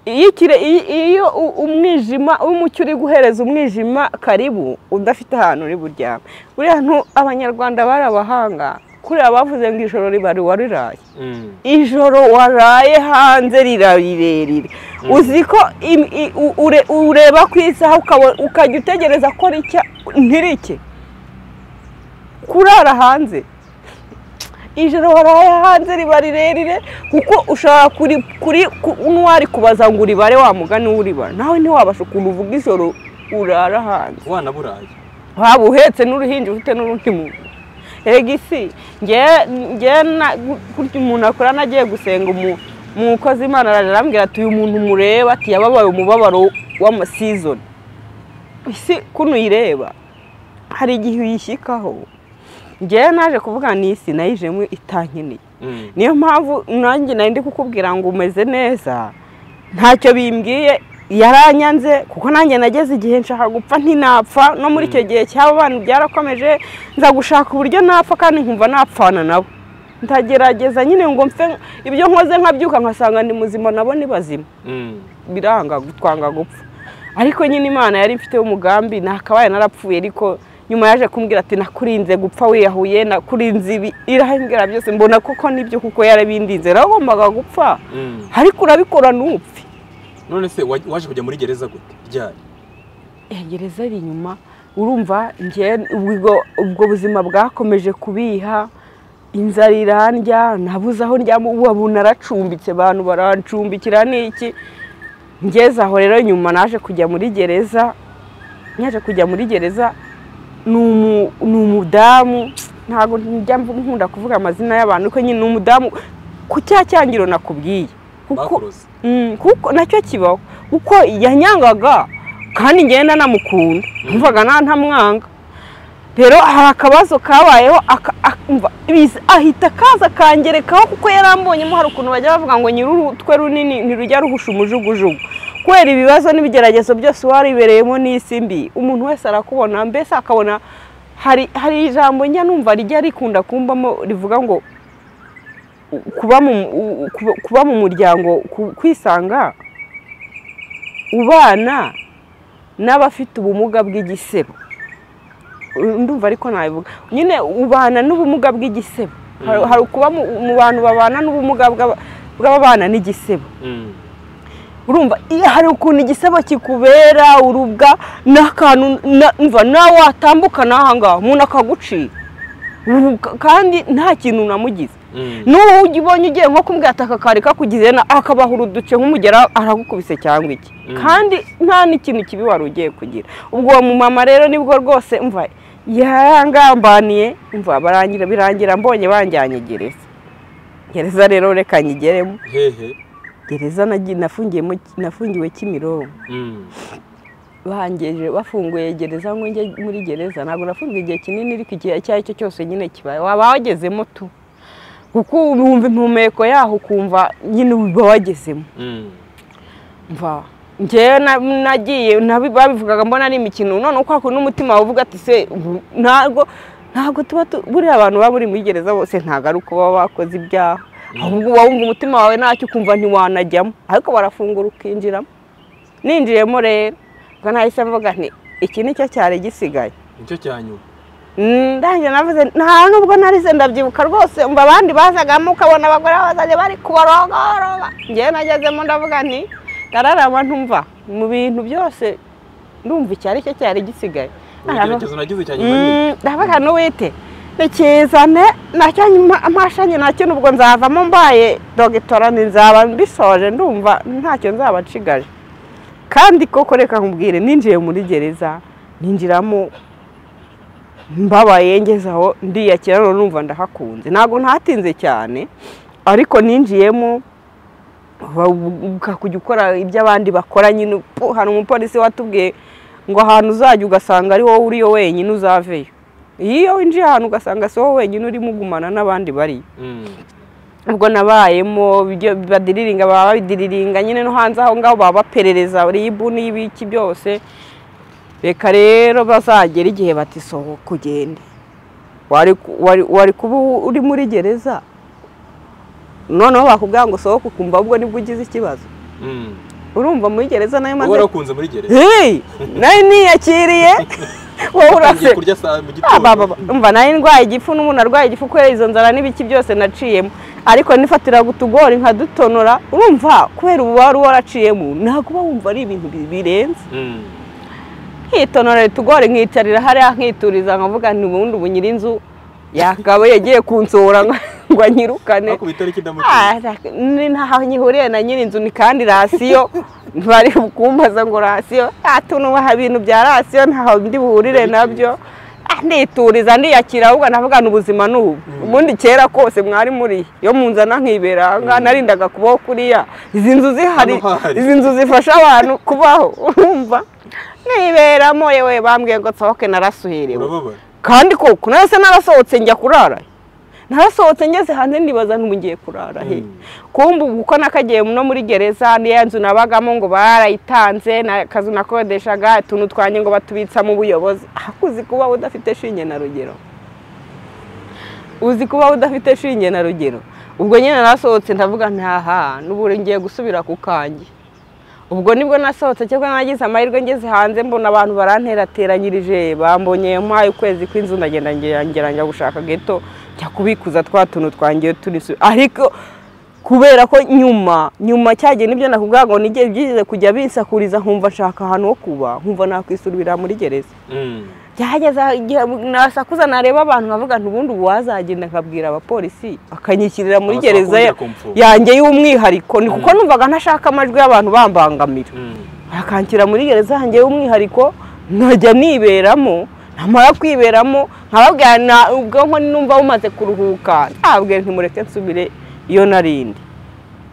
iyo ikire- iyo- iyo u- umwijima umucyo uri guhereza umwijima karibu udafite ahantu uri buryame buriya ntu abanyarwanda bari abahanga kuriya bavuze ngo ijoro ribari wariraye Mm. ijoro waraye hanze rirabirerire uzi ko im- i- u- ure- ureba ku isaha ukaba- ukajya utegereza ko ricya ntirike kurara hanze ijoro waraye hanze riba rirerire kuko ushobora kuri kuri ku- n'uwari kubaza ngo uribare wa mugani w'uribara nawe ntiwabasha ukuntu uvuga ijoro urara hanze wana burayi waba uhetse n'uruhinja ufite n'urundi muntu egisi njye kurya umuntu akora nagiye gusenga umu- umukozi imana ararambwira ati uyu muntu mureba ati yababaye umubabaro w'amasizoni isi kuno uyireba hari igihe uyishyikaho njyewe naje kuvuga ni isi nayijemo itankeneye Mm. niyo mpamvu nanjye nari ndi kukubwira ngo umeze neza ntacyo bimbwiye yaranyanze kuko nanjye nageze igihe nshaka gupfa ntinapfa no muri icyo gihe cy'abo bantu byarakomeje nza gushaka uburyo napfa kandi nkumva napfana nabo ndagerageza nyine ngo mfe ibyo nkoze nkabyuka nkasanga ni muzima nabo ni bazima Mm. biranga gutwanga gupfa ariko nyine imana yari mfiteho umugambi nakabaye narapfuye ariko nyuma yaje kumbwira ati nakurinze gupfa wiyahuye nakurinze ibi irahembwira byose mbona koko nibyo kuko yarabindinze nagombaga gupfa Mm. ariko urabikora ntupfe none se wa- waje kujya muri gereza gute ryari gereza ari inyuma urumva njye ubwo ubwo buzima bwakomeje kubiha inzara irandya nabuze aho ndyama ubu naracumbitse abantu barancumbikira n'iki ngeze aho rero nyuma naje kujya muri gereza naje kujya muri gereza ni umu- ni umudamu ntabwo njya nkunda kuvuga amazina y'abantu ko nyine ni umudamu ku cya cyangiro nakubwiye kuko bakuroze Mm, kuko nacyo kibaho kuko yanyangaga kandi ngenda namukunda numvaga nta ntamwanga rero hari akabazo kabayeho aka- ak- umva, biza- ahita akaza akangerekaho kuko yarambonyemo hari ukuntu bajya bavuga ngo nyir'urutwe runini ntirujya ruhusha umujugujugu kubera ibibazo n'ibigeragezo byose waribereyemo n'isi mbi umuntu wese arakubona mbese akabona hari hari ijambo njya numva rijya rikunda kumbamo rivuga ngo kuba mu u- kuba- kuba mu muryango ku- kwisanga ubana n'abafite ubumuga bw'igisebo ndumva ariko nabivuga nyine ubana n'ubumuga bw'igisebo Hari- hari ukuba mu mu bantu babana n'ubumuga bw'aba- bw'ababana n'igisebo Mm. urumva iyo hari ukuntu igisebo kikubera urubwa n'akantu na- umva nawe watambuka n'ahangaha umuntu akagucira Ubu ka- kandi nta kintu namugize Mm. n'uwo ujya ubonye ugiye nko kumbwira ati aka kari kakugize na akabahura uduce nk'umugera aragukubise cyangwa iki Mm. kandi nta n'ikintu kibi wari ugiye kugira ubwo uwo mumama rero nibwo rwose mva yarangambaniye mva barangira birangira mbonye banjyanye gereza gereza rero reka nyigeremo hehe gereza nagi- nafungiyemo nafungiwe kimironko Mm. bangeje bafunguye gereza ngo njye muri gereza ntabwo nafunzwe igihe kinini ariko igihe icyo ari cyo cyose nyine kibaye waba wagezemo tu kuko wumva impumeko yaho ukumva nyine uba wagezemo Mm. mva njyewe na- nagiye nabi- babivugaga mbona ari imikino none uko hakuna umutima wavuga ati se ubu ntabwo ntabwo tuba tu- buriya abantu baba buri muri gereza bose ntabwo ari uko baba bakoze ibyaha ahubwo uba wumva umutima wawe ntacyo ukumva ntiwanajyamo ariko barafungura ukinjiramo ninjiyemo rero ubwo nahise mvuga nti iki ni cyo cyari gisigaye nicyo cyanyuma ndange navuze nta nubwo narize ndabyibuka rwose umva abandi bazagamo ukabona abagore bazajya bari kubarogoroba njyewe nagezemo ndavuga nti ndararama ntumva mu bintu byose ndumva icyo ari cyo cyari gisigaye icyerekezo nagize cyanyuma nyine Mm, ndavuga n'uwite nikizane nacyo nyuma amashanye nacyo nubwo nzavamo mbaye dogitora nzaba mbisoje ndumva ntacyo nzaba nshigaje kandi koko reka nkubwire ninjiye muri gereza ninjiramo mbabaye ngeze aho ndiyakira none numva ndahakunze ntabwo ntatinze cyane ariko ninjiyemo ukajya ukora ibyo abandi bakora nyine po- hari umupolisi watubwiye ngo ahantu uzajya ugasanga ari wowe uriyo wenyine uzaveyo iyo winjiye ahantu ugasanga si wowe wenyine urimo ugumana n'abandi bariyo Mm. ubwo nabayemo ibyo badiriringa baba babidiriringa nyine no hanze aho ngaho baba baperereza ribu n'ibiki byose reka rero bazagera igihe bati sohoka ugende wari ku- wari- wari kuba uri muri gereza noneho bakubwira ngo sohoka ukumva ahubwo nibwo ugize ikibazo Mm. urumva muri gereza nayo uba maze warakunze muri gereza Hey! nayo niyakiriye wowe utangiye urase kurya saa mu Ah, ba, ba, gitondo ba. umva nayo ndwaye igifu n'umuntu arwaye igifu kubera izo nzara n'ibiki byose naciyemo ariko nifatira utugori nkadutonora urumva kubera ubu wari waraciyemo ntabwo uba wumva ari ibintu bi- birenze Mm. nkitonora utugori nkicarira hariya nkituriza nkavuga nti ubundi ubu nyir'inzu yakabaye yagiye kunsohora ngo- ngo anyirukane ariko bitariki ndamutse Ah, ni ntaho nyihuriye na nyir'inzu ni kandi rasiyo ntibari kumbaza ngo rasiyo atunubaha ibintu bya rasiyo ntaho ndi buhurire nabyo Ah, ndituriza ndiyakira ahubwo navuga ni ubuzima ni ubu ubundi kera kose mwari muri yo munzana nkibera ngaha narindaga kubaho kuriya izi nzu zihari Hano hahari. izi nzu zifasha abantu kubaho urumva niberamo yewe bambwiye ngo nsohoke narasuherewe urababara kandi koko nahise narasohotse njya kurara narasohotse ngeze hanze ndibaza nti ubu ngiye kurara he Mm. kumbu kuko nakagiye no muri gereza niya nzu nabagamo ngo barayitanze na- akazu nakodeshaga utuntu twanjye ngo batubitsamo ubuyobozi Ah, uzi kuba udafite shinge na rugero uzi kuba udafite shinge na rugero ubwo nyine narasohotse ndavuga ntaha n'ubu ngiye gusubira ku kanjye ubwo nibwo nasohotse cyangwa nagize amahirwe ngeze hanze mbona abantu baranterateranyirije bambonye mpaye ukwezi kw'inzu ndagenda ngera- ngera njya gushaka geto njya kubikuza twa tuntu twangiye turi su- ariko kubera ko nyuma nyuma cyagiye nibyo nakubwira ngo nige byize kujya binsakuriza nkumva nshaka ahantu ho kuba nkumva nakwisubirira muri gereza Mm. byageze aho igihe nasakuza nareba abantu nkavuga nti ubundi ubu wazagenda nkabwira abapolisi bakanyishyirira muri Abasaba gereza kongera ya- kumfunga. yanjye y'umwihariko ni kuko numvaga ntashaka amajwi y'abantu bambangamira Mm. bakanshyira muri gereza yanjye y'umwihariko nkajya niberamo namara kwiberamo nkababwira na- ubwonko numva bumaze kuruhuka ntabwo ntimureke nsubire iyo narindi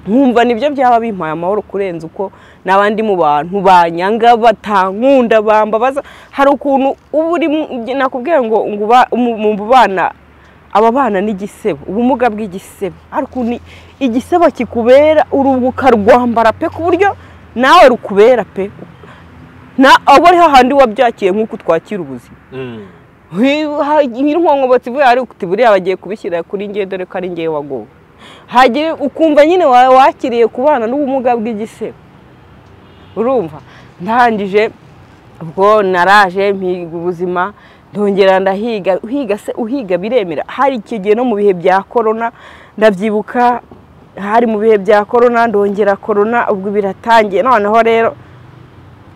nkumva nibyo byaba bimpaye amahoro kurenza uko n'abandi mu bantu banyanga batankunda bambabaza hari ukuntu uba uri mu- nakubwiye ngo ngo uba- mu mu bana ababana n'igisebo ubumuga bw'igisebo hari ukuntu igisebo kikubera urubuka rwambara pe ku buryo nawe rukubera pe na abo ari hahandi wabyakiye nk'uko twakira ubuzima Mm. nk'inkongobotsi ivuye ari uti buriya bagiye kubishyira kuri ngewe dore ko ari ngewe wagowe hagira ukumva nyine wa- wakiriye kubana n'ubumuga bw'igisebe urumva ndangije ubwo naraje mpiga ubuzima ndongera ndahiga uhiga se uhiga biremera hari icyo gihe no mu bihe bya korona ndabyibuka hari mu bihe bya korona ndongera korona ubwo biratangiye noneho rero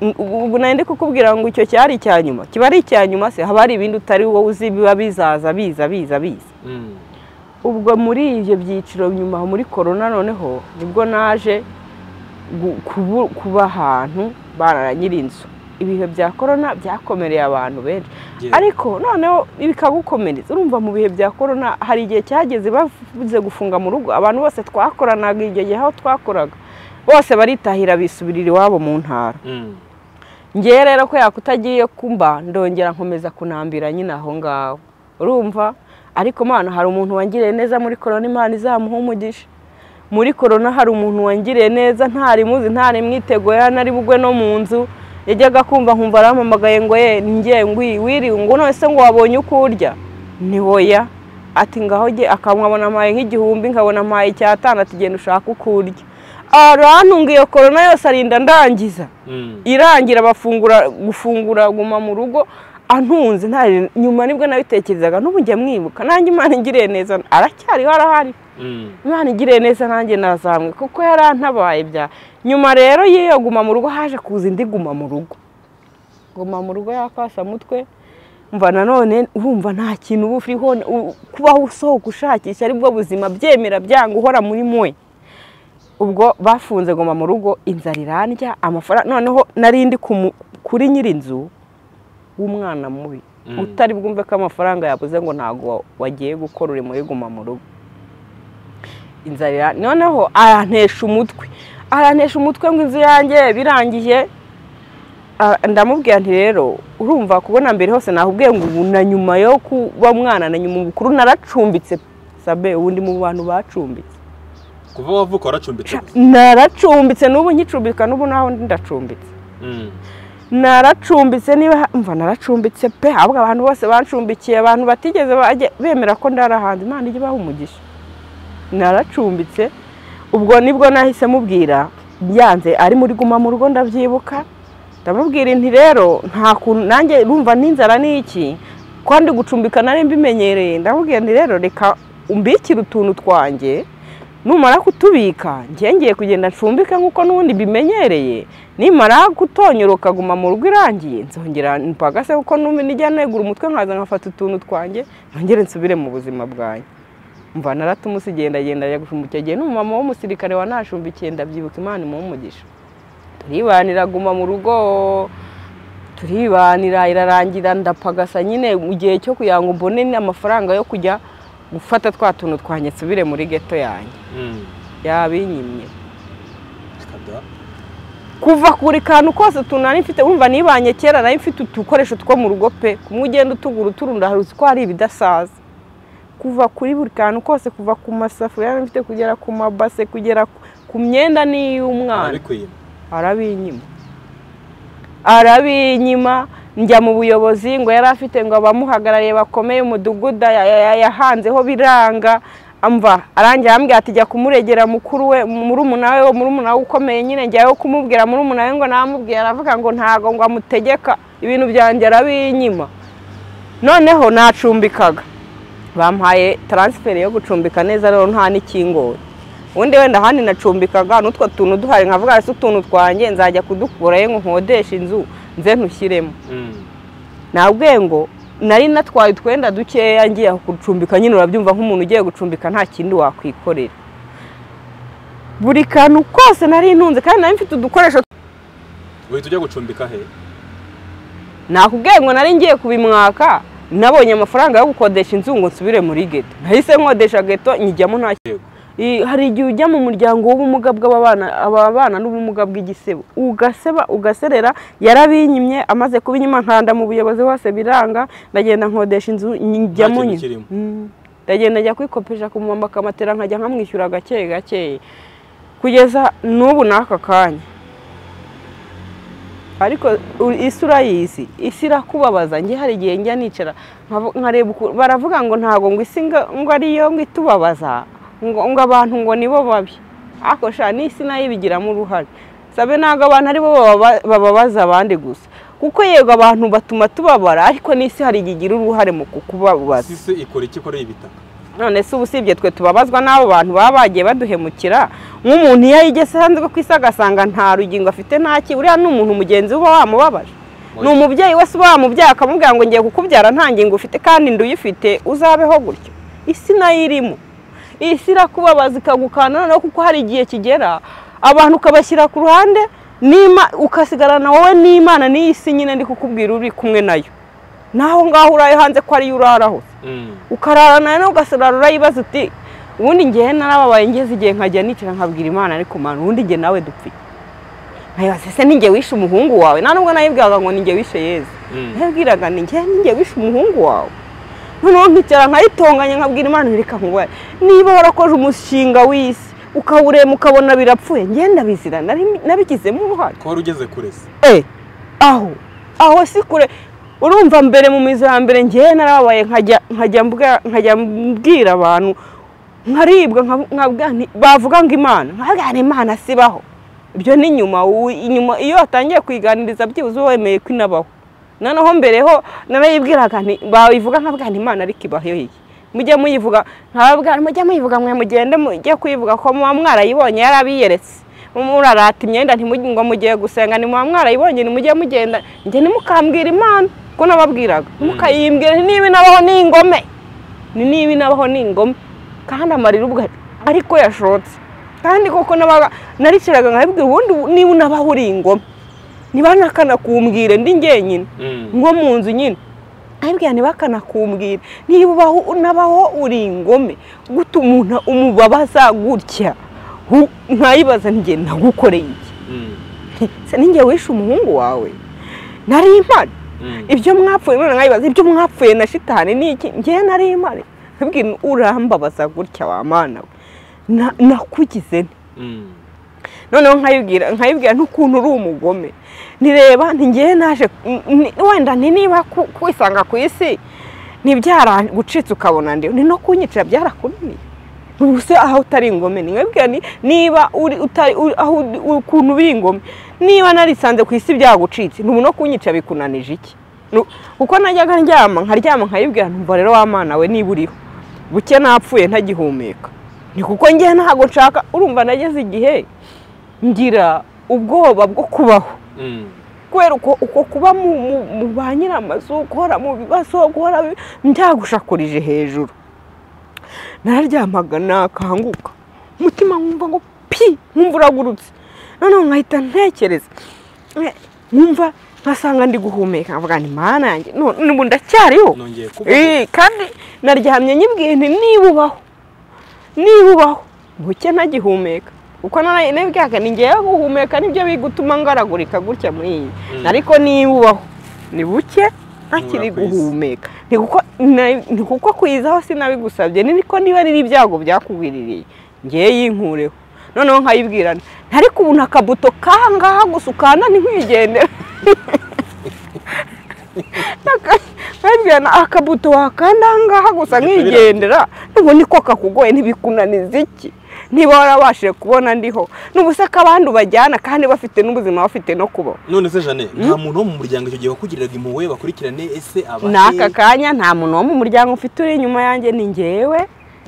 Mm, ubu ubu nari ndi kukubwira ngo icyo cyari icya nyuma kiba ari icya nyuma se haba hari ibindi utari wowe uzi biba bizaza biza biza biza Mm. ubwo muri ibyo byiciro nyuma muri korona noneho nibwo naje gu- kubu- kuba ahantu barara nyir'inzu ibihe bya korona byakomereye abantu benshi Yeah. ariko noneho bikagukomereza urumva mu bihe bya korona hari igihe cyageze bavuze gufunga mu rugo abantu bose twakoranaga igihe gihe aho twakoraga bose baritahira bisubirira iwabo mu ntara Mm. ngewe rero ko yakutagiye kumba ndongera nkomeza kunambira nyine aho ngaho urumva ariko mana hari umuntu wangiriye neza muri korona imana izamuha umugisha muri korona hari umuntu wangiriye neza ntari muzi ntari mwitego nari bugwe no mu nzu yajyaga kumva nkumva arampamagaye ngo ye ngiye ngwi wiriwe ngo none se ngo wabonye uko urya ni hoya ati ngaho jye akamwabona amaye nk'igihumbi nkabona amaye icyatandatu genda ushaka uko urya arantunga iyo korona yose arinda ndangiza Mm. irangira bafungura gufungura guma mu rugo antunze nta nyuma nibwo nabitekerezaga n'ubu njya mwibuka nanjye imana ingiriye neza aracyariho arahari Mm. imana igiriye neza nanjye nazamwe kuko yarantabaye bya nyuma rero y'iyo guma mu rugo haje kuza indi guma mu rugo guma mu rugo y'akasamutwe mva nanone wumva nta kintu uba uriho u- kubaho usohoka ushakisha aribwo buzima byemera byanga uhora muri mwe ubwo bafunze goma mu rugo inzara irandya amafaranga noneho narindi kuri nyir'inzu w'umwana mubi Mm. utari bwumve ko amafaranga yabuze ngo ntabwo wa- wagiye gukora uri muri guma mu rugo inzara ira- noneho arantesha umutwe arantesha umutwe ngo inzu yanjye birangiye Ah, ndamubwira nti rero urumva kubona mbere hose nakubwiye ngo ubu na nyuma yo kuba mwana na nyuma ubukuru naracumbitse sabe ubundi mu bantu bacumbitse kuva wavuka waracumbitse gusa. naracumbitse n'ubu nkicumbika n'ubu naho ndacumbitse Mm. naracumbitse niba mva naracumbitse pe ahubwo abantu bose bancumbikiye abantu batigeze bajya bemera ko ndarahanze imana ijya ibaha umugisha naracumbitse ubwo nibwo nahise mubwira byanze ari muri guma mu rugo ndabyibuka ndamubwira inti rero nta kuntu nanjye urumva n'inzara ni iki kandi gucumbika nari mbimenyereye ndamubwira nti rero reka umbikire utuntu twanjye numara kutubika njye ngiye kugenda ncumbike nk'uko n'ubundi mbimenyereye nimara gutonyoroka aguma mu rugo irangiye nzongera mpagase kuko n'umwe nijya negura umutwe nkaza nkafata utuntu twanjye nongere nsubire mu buzima bwanjye mva naratumusi igendagenda ajya gucumbika igihe n'umumama w'umusirikare wanashumbikiye ndabyibuka imana imuha umugisha turibanira aguma mu rugo turibanira irarangira ndapagasa nyine mu gihe cyo kugira ngo mbone amafaranga yo kujya gufata twa tuntu twanjye nsubire muri geto yanjye Mm. yabinyimye Kada. kuva kuri kantu kose utuntu nari mfite wumva nibanye kera nari mfite udukoresho two mu rugo pe kumwe ugenda utugura uturunda hari uzi ko hari ibidasaza kuva kuri buri kantu kose kuva ku masafuriya nari mfite kugera ku mabase kugera ku- ku myenda n'iy'umwana Arabikwiye. arabinyima arabinyima njya mu buyobozi ngo yari afite ngo abamuhagarariye bakomeye umudugudu ya- ya- ya- yahanzeho biranga amva arangira arambwira ati jya kumuregera mukuru we murumuna we murumuna we ukomeye nyine njyayo kumubwira murumuna we ngo namubwira aravuga ngo ntago ngo amutegeka ibintu byanjye arabinyima noneho nacumbikaga bampaye taransiferi yo gucumbika neza rero nta n'ikingora ubundi wenda ahandi nacumbikaga n'utwo tuntu duhari nkavuga hasi utuntu twanjye nzajya kudukurayo ngo nkodeshe inzu nze ntushyiremo Mm. nabwe ngo nari natwaye utwenda dukeya ngiye aho gucumbika nyine urabyumva nk'umuntu ugiye gucumbika nta kindi wakwikorera buri kantu kose nari ntunze kandi nari mfite udukoresho Uhita ujya gucumbika he? nakubwiye ngo nari ngiye kubimwaka nabonye amafaranga yo gukodesha inzu ngo nsubire muri geto nahise nkodesha geto nyijyamo nta Yego. I- hari igihe ujya mu muryango w'ubumuga bw'ababana ababana n'ubumuga bw'igisebo ugaseba ugaserera yarabinyimye amaze kubinyima nkanda mu buyobozi hose biranga ndagenda nkodesha inzu njyamo kintu nyine. kirimo. Mm. ndagenda njya kwikopesha ku mumama akamatera nkajya nkamwishyura gake gake kugeza n'ubu n'aka kanya ariko u- isi urayizi isi irakubabaza njye hari igihe njya nicara nkavu- nkareba uku- baravuga ngo ntago ngo isi ngo ngo ariyo ngo itubabaza ngo ngo abantu ngo nibo babi ariko sha n'isi nayo ibigiramo uruhare sabe ntabwo abantu aribo bababa- bababaza abandi gusa kuko yego abantu batuma tubabara ariko n'isi hari igihe igira uruhare mu kukubabaza Sisi ikora iki ikoreye ibitaka? none se ubu usibye twe tubabazwa n'abo bantu baba bagiye baduhemukira nk'umuntu iyo yigeze hanze ku isi agasanga nta rugingo afite nta ki uriya ni umuntu mugenzi we uba wamubabaje ni umubyeyi wese uba wamubyaye akamubwira ngo ngiye kukubyara nta ngingo ufite kandi inda uyifite uzabeho gutyo isi nayo irimo isi irakubabaza ikagukana noneho kuko hari igihe kigera abantu ukabashyira ku ruhande n'ima ukasigarana wowe n'imana n'iyi si nyine ndi kukubwira uri kumwe nayo naho ngaho uraye hanze ko ariyo urara hose Mm. ukarara nawe nawe ugasarara urayibaza uti ubundi ngewe narababaye ngeze igihe nkajya nicara nkabwira imana ariko mana ubundi nge nawe dupfuye nkayibaza ese ninjye wishe umuhungu wawe nta nubwo nayibwiraga ngo ninjye wishe yezu Mm. nayibwiraga ninjye ninjye wishe umuhungu wawe noneho nkicara nkayitonganya nkabwira imana reka nkubaye niba warakoze umushinga w'isi ukawurema ukabona birapfuye ngenda bizira nabigizemo uruhare Ko wari ugeze kure se? Eh, aho aho si kure urumva mbere mu mizo ya mbere ngewe narabaye nkajya nkajya mbwa- nkajya mbwira abantu nkaribwa nkabu- nkabwa nti- bavuga ngo imana nkabwira nti imana sibaho ibyo ni nyuma ubu inyuma iyo watangiye kuyiganiriza byibuze uba wemeye ko inabaho noneho mbere ho narayibwiraga nti bayivuga nkabwira nti imana ariko ibaho iyi mujye muyivuga nkababwira nti mujye muyivuga mwe mugende mujye kuyivuga ko muba mwarayibonye yarabiyeretse murarata imyenda ntimujye ngo mugiye gusenga ni muba mwarayibonye nimujye mugenda njye ntimukambwira imana ko nababwiraga mukayimbwira nti niba inabaho ni ingome ni niba inabaho ni ingome kandi amarira ubwo ariko yashotse kandi koko nabaga nariciraga nkabibwira ubundi niba unabaho uri ingome niba nakanakumbwire ndi njyenyine Mm. nko mu nzu nyine aribwira ntibakanakumbwira niba ubaho unabaho uri ingome guta umuntu umubabaza gutya hu- nkayibaza njye nagukoreye iki Mm. se ninjye wishe umuhungu wawe nari impari Mm. ibyo mwapfuye none nkayibaza ibyo mwapfuye na shitani ni iki ngewe nari impari nkabwira urambabaza gutya wa mana we Na- nakugize nte Mm. noneho nkayibwira nkayibwira n'ukuntu uri umugome nireba ntigiye naje ni- wenda ni niba ku- kwisanga ku isi ntibyaragucitse ukabona ndi ni no kunyicira byarakunaniye ubu se aho utari ingome ni mwebwe ni niba uri utari uri- aho uri- ukuntu uri ingome niba narisanze ku isi byagucitse ntubu no kunyica bikunanije iki Nu- kuko najyaga ndyama nkaryama nkayibwira ntumva rero wa mana we niba uriho buke napfuye ntagihumeka ni kuko njye ntabwo nshaka urumva nageze igihe ngira ubwoba bwo kubaho Mm. kubera uko uko kuba mu- mu- mu ba nyiramazu guhora mu bibazo guhora bi- mbyagushakirije hejuru nararyamaga nakanguka umutima nkumva ngo pi nkumva uragurutse noneho nkahita ntekereza Eh, nkumva nkasanga ndi guhumeka nkavuga ni mana yanjye no- n'ubu ndacyariho nongeye kuba Eh, kandi naryamye nyibwiye nti niba ubaho niba ubaho buke ntagihumeka kuko narabyaka ni ngewe guhumeka nibyo biri gutuma ngaragurika gutya muri iyi Mm. ariko niba ubaho ni buke ntakiri Ntubura ku isi. guhumeka ni kuko na- ni kuko kwizaho sinabigusabye ni ko niba riri ibyago byakugwiririye ngewe yinkureho noneho nkayibwirana ariko ubu nta kabuto kangaha gusa ukanda ntiwigendera Nabwirana akabuto wakanda aha ngaha gusa nkigendera n'ubu niko kakugoye ntibikunaniza iki niba warabashije kubona ndiho n'ubusa ko abandi ubajyana kandi bafite n'ubuzima bafite no kubaho none se jane nta muntu wo mu muryango icyo gihe wakugiriraga impuhwe bakurikirane ese aba he? n'aka kanya nta muntu wo mu muryango ufite uri inyuma yanjye ni ngewe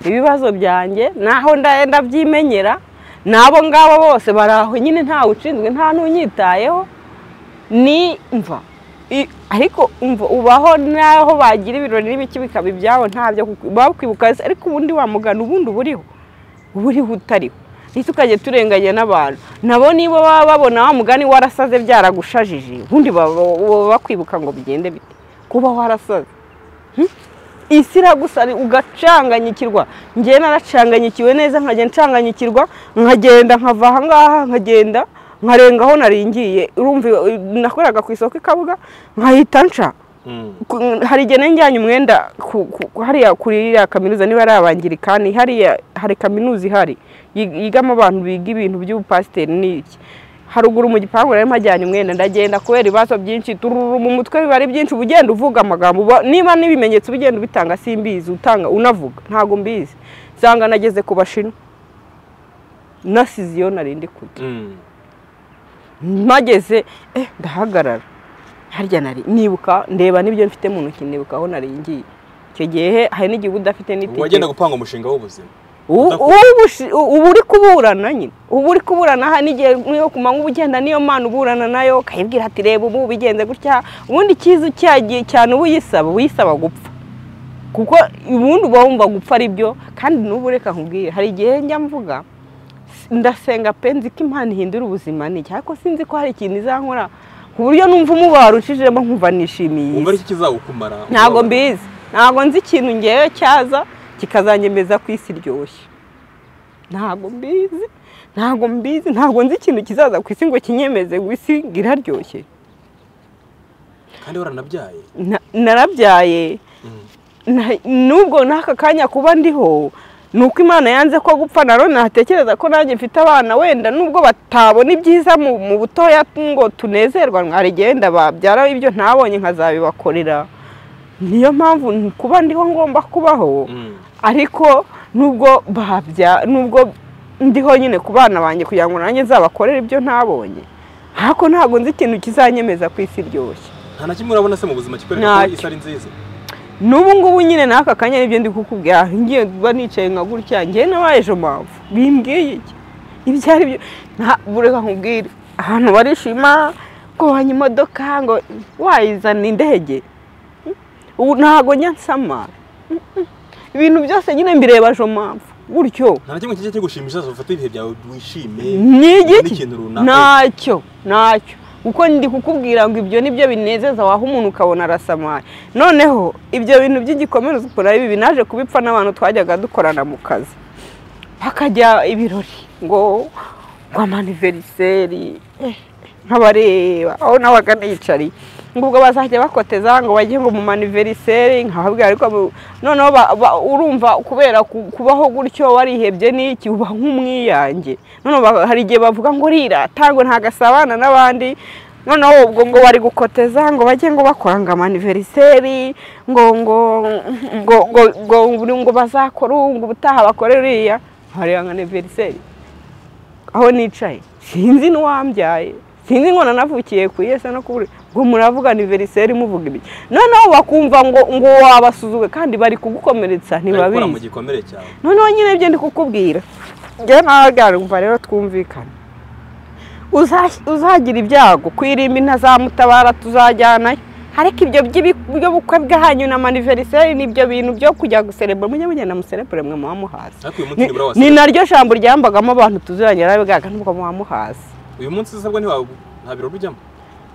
ibibazo byanjye naho ndenda byimenyera n'abo ngabo bose bari aho nyine ntawe ushinzwe nta n'unyitayeho ni mva I- ariko umva ubaho n'aho bagira ibirori n'ibiki bikaba ibyabo ntabyo kuko- bakwibuka se, ariko ubundi wamugana ubundi uba uriho uba uriho utariho ndetse ukajya turenganya n'abantu nabo nibo baba babona wa mugani warasaze byaragushajije ubundi baba baba bakwibuka ngo bigende bite kuba warasaze Hmm? isi iragusari ugacanganyikirwa njyewe naracanganyikiwe neza nkajya ncanganyikirwa nkagenda nkava aha ngaha nkagenda nkarenga aho naringiye urumva eh, nakoraga ku isoko i kabuga nkahita nca Mm. Ku- hari igihe nari njyanye umwenda ku- ku- ku- hariya kuri iriya kaminuza niba ari abangirikani hariya hari kaminuza ihari yig- yigamo abantu biga ibintu by'ubupasiteri n'iki haruguru mu gipangu narimo hajyanye umwenda ndagenda kubera ibibazo byinshi tururu mu mutwe biba ari byinshi uba ugenda uvuga amagambo uba- niba n'ibimenyetso uba ugenda ubitanga simbizi utanga unavuga ntabwo mbizi nsanga nageze ku bashinwa nasize iyo narindi kujya Mm. mpageze eh, ndahagarara harya nari nibuka ndeba n'ibyo mfite mu ntoki ndibuka aho nari ngiye icyo gihe hari n'igihe uba udafite wagenda n'itike gupanga umushinga w'ubuzima ubu udakora. ubushi- u- ubu uri kuburana nyine ubu uri kuburana hari n'igihe niyo ku manywa uba ugenda niyo mana uburana nayo ukayibwira ati reba ubu bigenze gutya ubundi icyiza cyagiye cyane uba uyisaba uba uyisaba gupfa kuko ubundi uba wumva gupfa ari byo kandi n'ubu reka nkubwire hari igihe njya mvuga ndasenga pe nzi ko imana ihindura ubuzima ni iki ariko sinzi ko hari ikintu izankora ku buryo numva umubaro ucishijemo nkumva nishimiye iyi wumva si ari cyo kizagukumara ntabwo Uzabona. mbizi ntabwo nzi ikintu ngewe cyaza kikazangemeza ku isi iryoshye ntabwo mbizi ntabwo mbizi ntabwo nzi ikintu kizaza ku isi ngo kinyemeze ngo isi ngo iraryoshye kandi waranabyaye Na- narabyaye Mm. Na- n'ubwo n'aka kanya kuba ndiho ni uko imana yanze ko gupfa na none natekereza ko nanjye mfite abana wenda nubwo batabona ibyiza mu mu butoya ngo tunezerwa mwarigenda babyara ibyo ntabonye nkazabibakorera niyo mpamvu n- kuba ndiho ngomba kubaho Mm. ariko nubwo babya nubwo ndiho nyine ku bana banjye kugira ngo nanjye nzabakorere ibyo ntabonye ariko ntabwo nzi ikintu kizanyemeza ku isi iryoshye nta na kimwe urabona se mu buzima kikwereka ko Ntacyo. isi ari nziza n'ubu ngubu nyine n'aka kanya nibyo ndi kukubwira ngiye kuba nicaye nka gutya ngewe nabaye ejo mpamvu bimbwiye iki ibyo ari byo nta- bureka nkubwire ahantu barishima ko wanya imodoka ngo wayizana indege ubu ntabwo njya nsama Mm, mm. ibintu byose nyine mbireba ejo mpamvu gutyo nta na kimwe kijya kigushimisha ufata ibihe byawe wishime ni ubone igiki ikintu runaka ntacyo ntacyo kuko ndi kukubwira ngo ibyo nibyo binezeza waha umuntu ukabona arasamaye noneho ibyo bintu by'igikomereza ukora ibi binaje kubipfa n'abantu twajyaga dukorana mu kazi bakajya ibirori ngo ngo amaniveriseri eh, nkabareba aho nabaga niyicariye ngo ubwo bazajya bakoteza ngo bajye ngo mu maniveriseri nkababwira ariko mu- noneho ba- ba- urumva kubera ku- kubaho gutyo warihebye n'iki uba nk'umwiyange noneho ba- hari igihe bavuga ngo rirata ngo ntagasabana n'abandi noneho ubwo ngo bari gukoteza ngo bajye ngo bakora ngo amaniveriseri ngo ngo ngo ngo ngo ngo bazakore ubu ngo ubutaha bakore uriya hariya nka aniveriseri aho nicaye sinzi n'uwambyaye sinzi ngo nanavukiye ku iyese no kubura ngo muravuga aniveriseri muvuga ibiki noneho bakumva ngo ngo wabasuzuwe kandi bari kugukomeretsa Barikura mu ntibabizi gikomere cyawe noneho nyine byo ndi kukubwira njyewe nawe byarumva rero twumvikane Uza- uzagira ibyago kwirimba intazamutabara tuzajyanayo ariko ibyo by'ibi- by'ubukwe bwanyu na maniveriseri ni ibyo bintu byo kujya guserebura mujye mugenda muserebure mwe muba muhazi ariko uyu munsi Ni- nibura ni wasabwa naryo jambo ryambagamo abantu tuziranye arabibwaga nubwo muba muhazi uyu munsi usabwa ntiwa nta birori ujyamo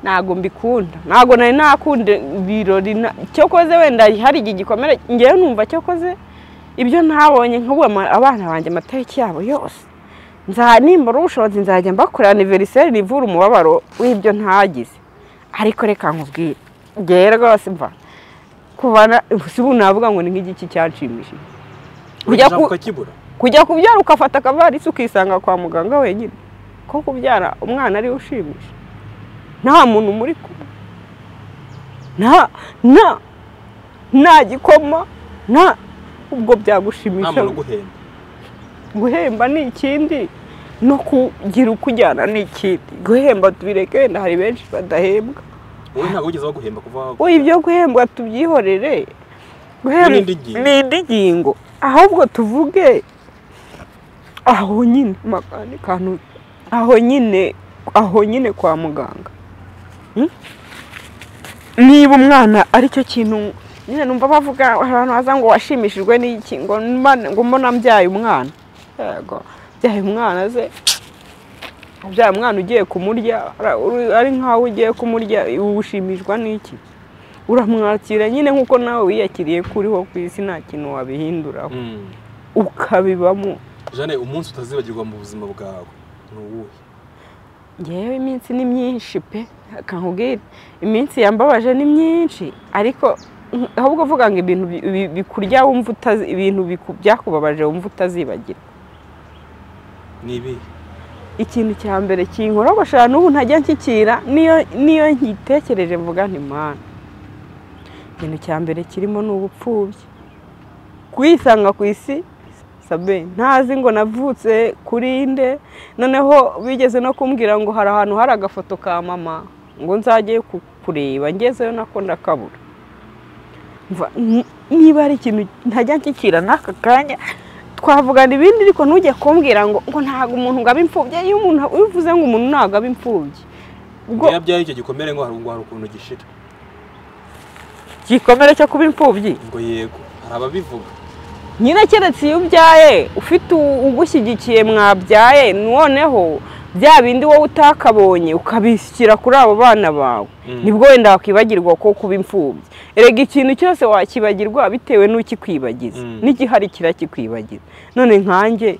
ntago mbikunda ntago nari nakunda ibirori na- cyokoze wenda hari igihe gikomere ngewe numva cyokoze ibyo ntabonye nk'ubu ama- abana banjye amatariki yabo yose nza nimbura ubushobozi nzajya mbakorera aniveriseri rivura umubabaro w'ibyo ntagize ariko reka nkubwire ngewe rwose mva kuva na- si ubu navuga ngo ni nk'igiki cyanshimishije Ujya ujya ku- ukakibura kujya kubyara ukafata akavarisi ukisanga kwa muganga wenyine ko kubyara umwana ariwe ushimisha nta muntu muri kumwe nta nta nta gikoma nta ubwo nta byagushimisha muntu uguhenda guhemba ni ikindi no kugira uko ujyana ni ikindi guhemba tubireke wenda hari benshi badahembwa wowe ntabwo wigeze baguhemba kuva aho- we ibyo guhembwa tubyihorere Guhembwa- Ni indi ngingo. ni indi ngingo ahubwo tuvuge aho nyine makani kantu aho nyine aho nyine kwa muganga Hmm? niba umwana aricyo kintu nyine numva bavuga abantu baza ngo washimishijwe n'iki ngo mba- ngo mbona mbyaye umwana yego mbyaye umwana ze bya mwana ugiye kumurya ara- uri- ari nkaho ugiye kumurya ushimishwa n'iki uramwakira nyine nk'uko nawe wiyakiriye ko uriho ku isi nta kintu wabihinduraho Mm. ukabibamo jane umunsi utazibagirwa mu buzima bwawe ni uwuhe ngewe iminsi ni myinshi pe kankubwire iminsi yambabaje ni myinshi ariko mm, ahubwo uvuga ngo ibintu bi- bi- bikurya wumva utazi ibintu biku- byakubabaje wumva utazibagira ni ibihe ikintu cya mbere kinkorogoshara n'ubu ntajya nkikira niyo niyo nkitekereje mvuga nti mana ikintu cya mbere kirimo ni ubupfubyi kuyisanga ku isi sabe ntazi ngo navutse kuri nde noneho bigeze no kumbwira ngo hari ahantu hari agafoto ka mama ngo nzajye ku- kureba ngezeyo nako ndakabura Mva, ni- niba ari ikintu ntajya nkikira n'aka kanya twavugana ibindi ariko ntujye kumbwira ngo ngo ntabwo umuntu ngo abe imfubyi iyo umuntu iyo uvuze ngo umuntu ntabwo aba imfubyi ubwo iyo yabyaye icyo gikomere ngo hari ngo hari ukuntu gishira igikomere cyo kuba imfubyi ngo yego hari ababivuga nyine keretse iyo ubyaye ufite u- ugushyigikiye mwabyaye noneho bya bindi wowe utakabonye ukabishyira kuri abo bana bawe Mm. nibwo wenda wakwibagirwa ko kuba imfubyi erega ikintu cyose wakibagirwa bitewe n'ukikwibagiza Mm. n'igihari kirakikwibagiza none nkanjye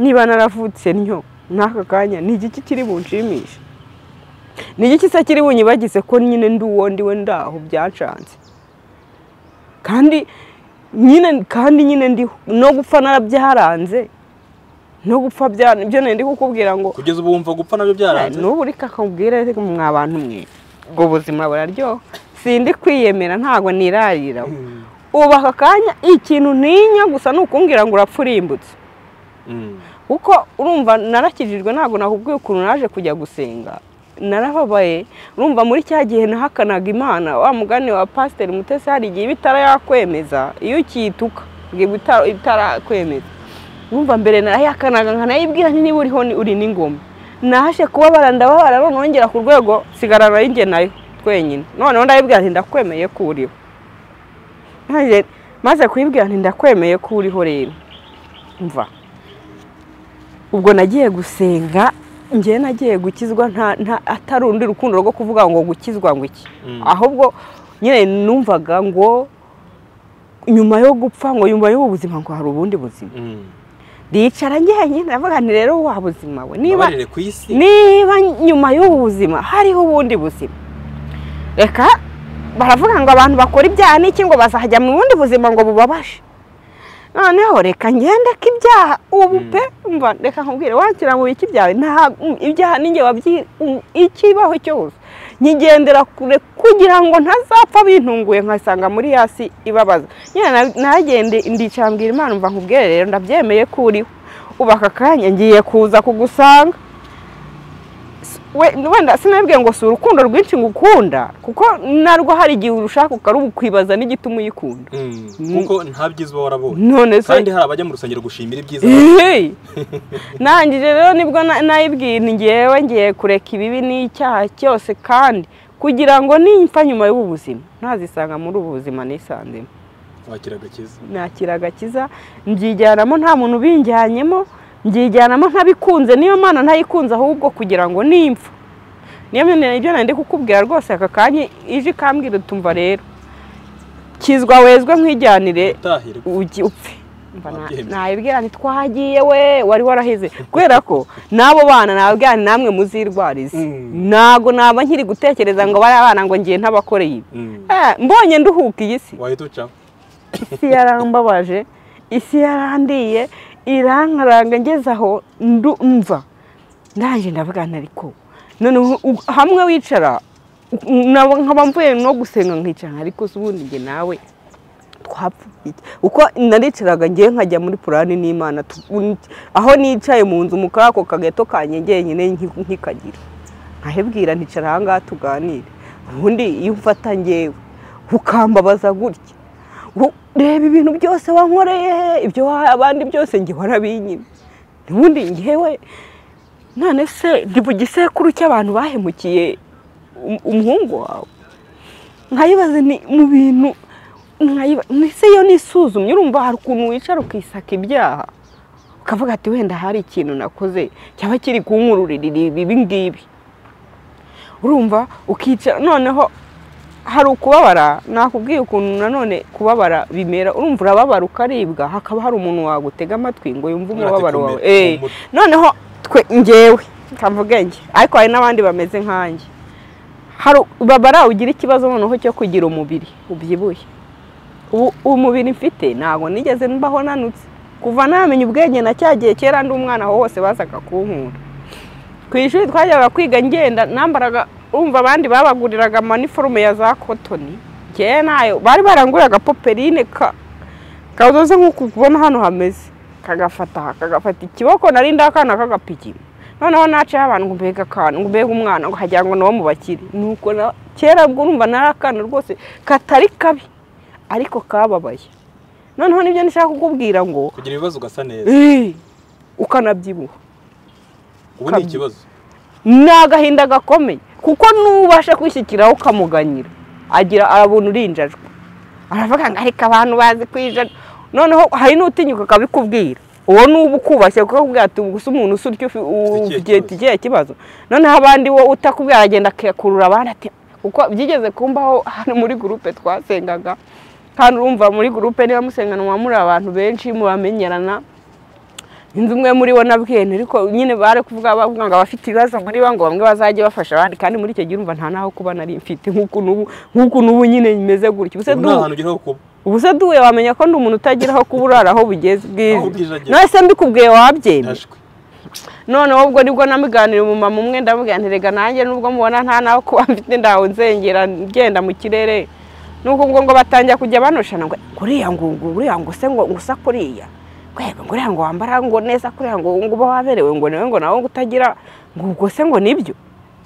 niba naravutse ntyo n'aka kanya ni igiki kiri bunshimisha ni igiki se kiri bunyibagize ko nyine ndi uwo ndiwe ndaho byacanze kandi nyine kandi nyine ndi no gupfa narabyaranze no gupfa bya ibyo nari ndi kukubwira ngo kugeza ubu wumva gupfa nabyo byaranze n'ubu reka akubwira mwa bantu mwe ubwo buzima buraryoha sindi kwiyemera ntabwo nirarira Mm. ubu aka kanya ikintu ntinya gusa ni ukumbwira ngo urapfa urimbutse Mm. kuko urumva narakijijwe ntabwo nakubwiye ukuntu naje kujya gusenga narababaye urumva muri cya gihe nahakanaga imana wa mugani wa pasiteri mutesi hari igihe iba itarayakwemeza iyo ukiyituka ngo itarakwemeza urumva mbere narayakanaga nkanayibwira nti niba uriho ni- uri n'ingoma naje kubabara ndababara none nongera ku rwego sigarana y'inge nayo twenyine noneho ndayibwira nti ndakwemeye ko uriho Nanjye maze kuyibwira nti ndakwemeye ko uriho rero mva ubwo nagiye gusenga njyewe nagiye gukizwa nta nta atari urundi rukundo rwo kuvuga ngo gukizwa ngo iki Mm. ahubwo nyine numvaga ngo nyuma yo gupfa ngo nyuma y'ubu buzima ngo hari ubundi buzima Mm. ndicara njyenyine ndavuga nti rero wa buzima we niba Mbabarire ku isi niba nyuma y'ubu buzima hariho ubundi buzima reka baravuga ngo abantu bakora ibyaha n'iki ngo bazajya mu bundi buzima ngo bubabashe noneho reka ngende ko ibyaha ubu Mm. pe umva reka nkubwire wakira ngo iki byawe nta ibyaha ninjye wabyi um, ikibaho cyose nkigendera kure kugira ngo ntazapfa bintunguye nkasanga muri hasi ibabaza nyine nagende ndicara mbwira imana mva nkubwire rero ndabyemeye ko uriho ubu aka kanya ngiye kuza kugusanga we- wenda sinabwiye ngo si urukundo rwinshi ngukunda kuko narwo hari igihe urushaka ukarukwibaza n'igituma uyikunda kuko nta byiza uba warabonye none se kandi hari abajya mu rusengero gushimira ibyiza Hey! nangije rero nibwo na- nayibwira ngewe ngiye kureka ibibi n'icyaha cyose kandi kugira ngo nimpfa nyuma y'ubu buzima ntazisanga muri ubu buzima nisanzemo wakira agakiza nakira agakiza mbyijyanamo nta muntu ubinjyanyemo mbyijyanamo ntabikunze niyo mana ntayikunze ahubwo kugira ngo nimpfa niyo mpamvu ibyo nari ndi kukubwira rwose aka kanya ije ikambwira utumva rero kizwa wezwe nkwijyanire utahirwa ugi- upfe Mba na- Wabyemeje. nabibwira nti twagiye we wari warahize kubera ko n'abo bana nabibwira nti namwe muzirwarize Mm. ntago naba nkiri gutekereza ngo bariya bana ngo ngiye ntabakoreye ibi Mm. Eh, mbonye nduhuka iyi si wahita uca isi yarambabaje isi yarandiye irankaranga ngeze aho ndu- mva ndaje ndavugana ariko noneho u- hamwe wicara u- nabo nkaba mvuye no gusenga nkicara ariko se ubundi njye nawe twapfuye iki? uko naricaraga ngewe nkajya muri purani n'imana tu- un- aho nicaye mu nzu mu kako kagato kanjye njyenyine nki- nkikagira nkahibwira nticara ahangaha tuganire ubundi iyo umfata ngewe ukambabaza gutya Ngo, reba ibintu byose wankoreye ibyo wahaye abandi byose njye warabinyima ubundi ngewe none se ndi mu gisekuru cy'abantu bahemukiye um- umuhungu wawe nkayibaza ni mu bintu nkayiba- mbese iyo nisuzumye urumva hari ukuntu wicara ukisaka ibyaha ukavuga ati wenda hari ikintu nakoze cyaba kiri kunkururirira ibi ngibi urumva ukicara noneho hari ukubabara nakubwiye ukuntu nanone kubabara bimera urumva urababara ukaribwa hakaba hari umuntu wagutega amatwi ngo yumve umubabaro wawe Ati, "Komera, Eh, humura." noneho twe ngewe kamvuge njye ariko hari n'abandi bameze nkanjye hari babara ugira ikibazo noneho cyo kugira umubiri ubyibushye ubu umubiri mfite ntabwo nigeze mbaho nanutse kuva namenya ubwenge na cya gihe kera ndi umwana aho hose bazaga kunkunda ku ishuri twajyaga kwiga ngenda nambaraga umva abandi babaguriraga maniforume ya za kotoni njyewe nayo bari baranguriraga poperine ka kazoze nk'uku kubona hano hameze kagafata aha kagafata ikiboko nari ndakana kagapiki noneho nacaho abantu ngo mbega akantu ngo mbega umwana ngo hagira ngo nawo mu bakire nuko na- kera ubwo urumva nari akana rwose katari kabi ariko kababaye noneho nibyo nishaka kukubwira ngo kugira ibibazo ugasa neza "Eh, ukanabyibuha ubu ni ukabyi- ikibazo ni agahinda gakomeye kuko n'ubasha kwishyikiraho ukamuganyira agira arabona urinjajwe aravuga ngo ariko abantu bazi kwijana noneho hari n'utinyuka akabikubwira uwo n'uba ukubashye kuko akubwira ati ubu gusa umuntu usurya ufite kibazo." ikihe kibazo noneho abandi wo utakubwira aragenda akakurura abandi ati kuko byigeze kumbaho hano muri gurupe twasengaga kandi urumva muri gurupe niba musengana muba muri abantu benshi muramenyerana inzu umwe muri bo nabwiye nti ariko nyine bari kuvuga bavuga ngo abafite ibibazo muri bo ngo bamwe bazajye bafasha abandi kandi muri icyo gihe urumva nta naho kuba nari mfite nk'uku n'ubu nk'uku n'ubu nyine meze gutya ubuse ubu nta duhu hantu ugera ho kuba ubu se duhuye wamenya ko ndi umuntu utagira aho kuba urara aho bugeze Aho bwiza bwije ageze. none se mbikubwiye wabyemera yashwe noneho ubwo nibwo namuganiriye umumama umwe ndamubwira nti rega nanjye nubwo mubona nta naho kuba mfite ndaho nzengera ngenda mu kirere nuko ubwo ngo batangira kujya banoshana ngo uriya ngo ngo uriya ngo se ngo ngo usa kuriya kwego ngo uriya ngo wambara ngo neza kuriya ngo ngo uba waberewe ngo nawe ngo nawe ngo utagira ngo ubwo se ngo nibyo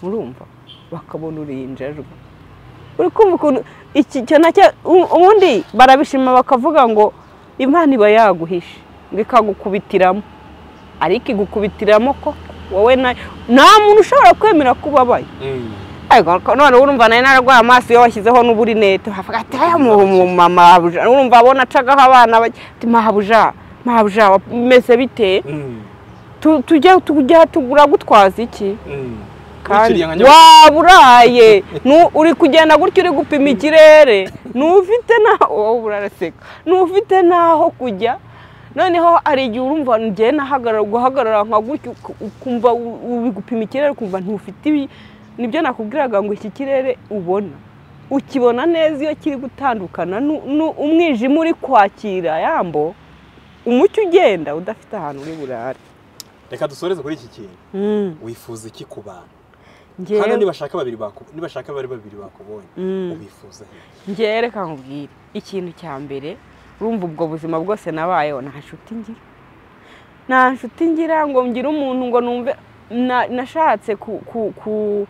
urumva bakabona urinjajwe uri kumva ukuntu iki cyo nacyo u- ubundi barabishima bakavuga ngo imana iba yaguhishe ngo ikagukubitiramo ariko igukubitiramo ko wowe na nta muntu ushobora kwemera ko ubabaye Mm. Ariko ko noneho urumva nawe nararwaye amaso iyo washyizeho n'uburinete havuga ati aya mama urumva abona acagaho abana bake ati mahabuja mahabuja meze bite Mm. Tu- tujya tujya tugura gutwaza iki Mm. kandi Wiciriye nka nyabutatu. waba uraye Nu- uri kugenda gutya uri gupima ikirere ntufite naho wowe uraraseka ntufite naho kujya noneho hari igihe urumva ngiye nahagarara guhagarara nka gutya uk- ukumva u- uri gupima ikirere ukumva ntufite ibi nibyo nakubwiraga ngo iki kirere ubona ukibona neza iyo kiri gutandukana nu- nu- umwijima uri kwakira yambo umucyo ugenda udafite ahantu uri burare reka dusoreze kuri iki kintu wifuza iki ku bantu hano njyewe nibashaka babiri baku- nibashaka bari babiri bakubonye Mm. ubifuza he njyewe reka nkubwire ikintu cya mbere urumva ubwo buzima bwose nabayeho nta nshuti ngira nta nshuti ngira ngo ngire umuntu ngo numve na- nashatse ku- ku- ku-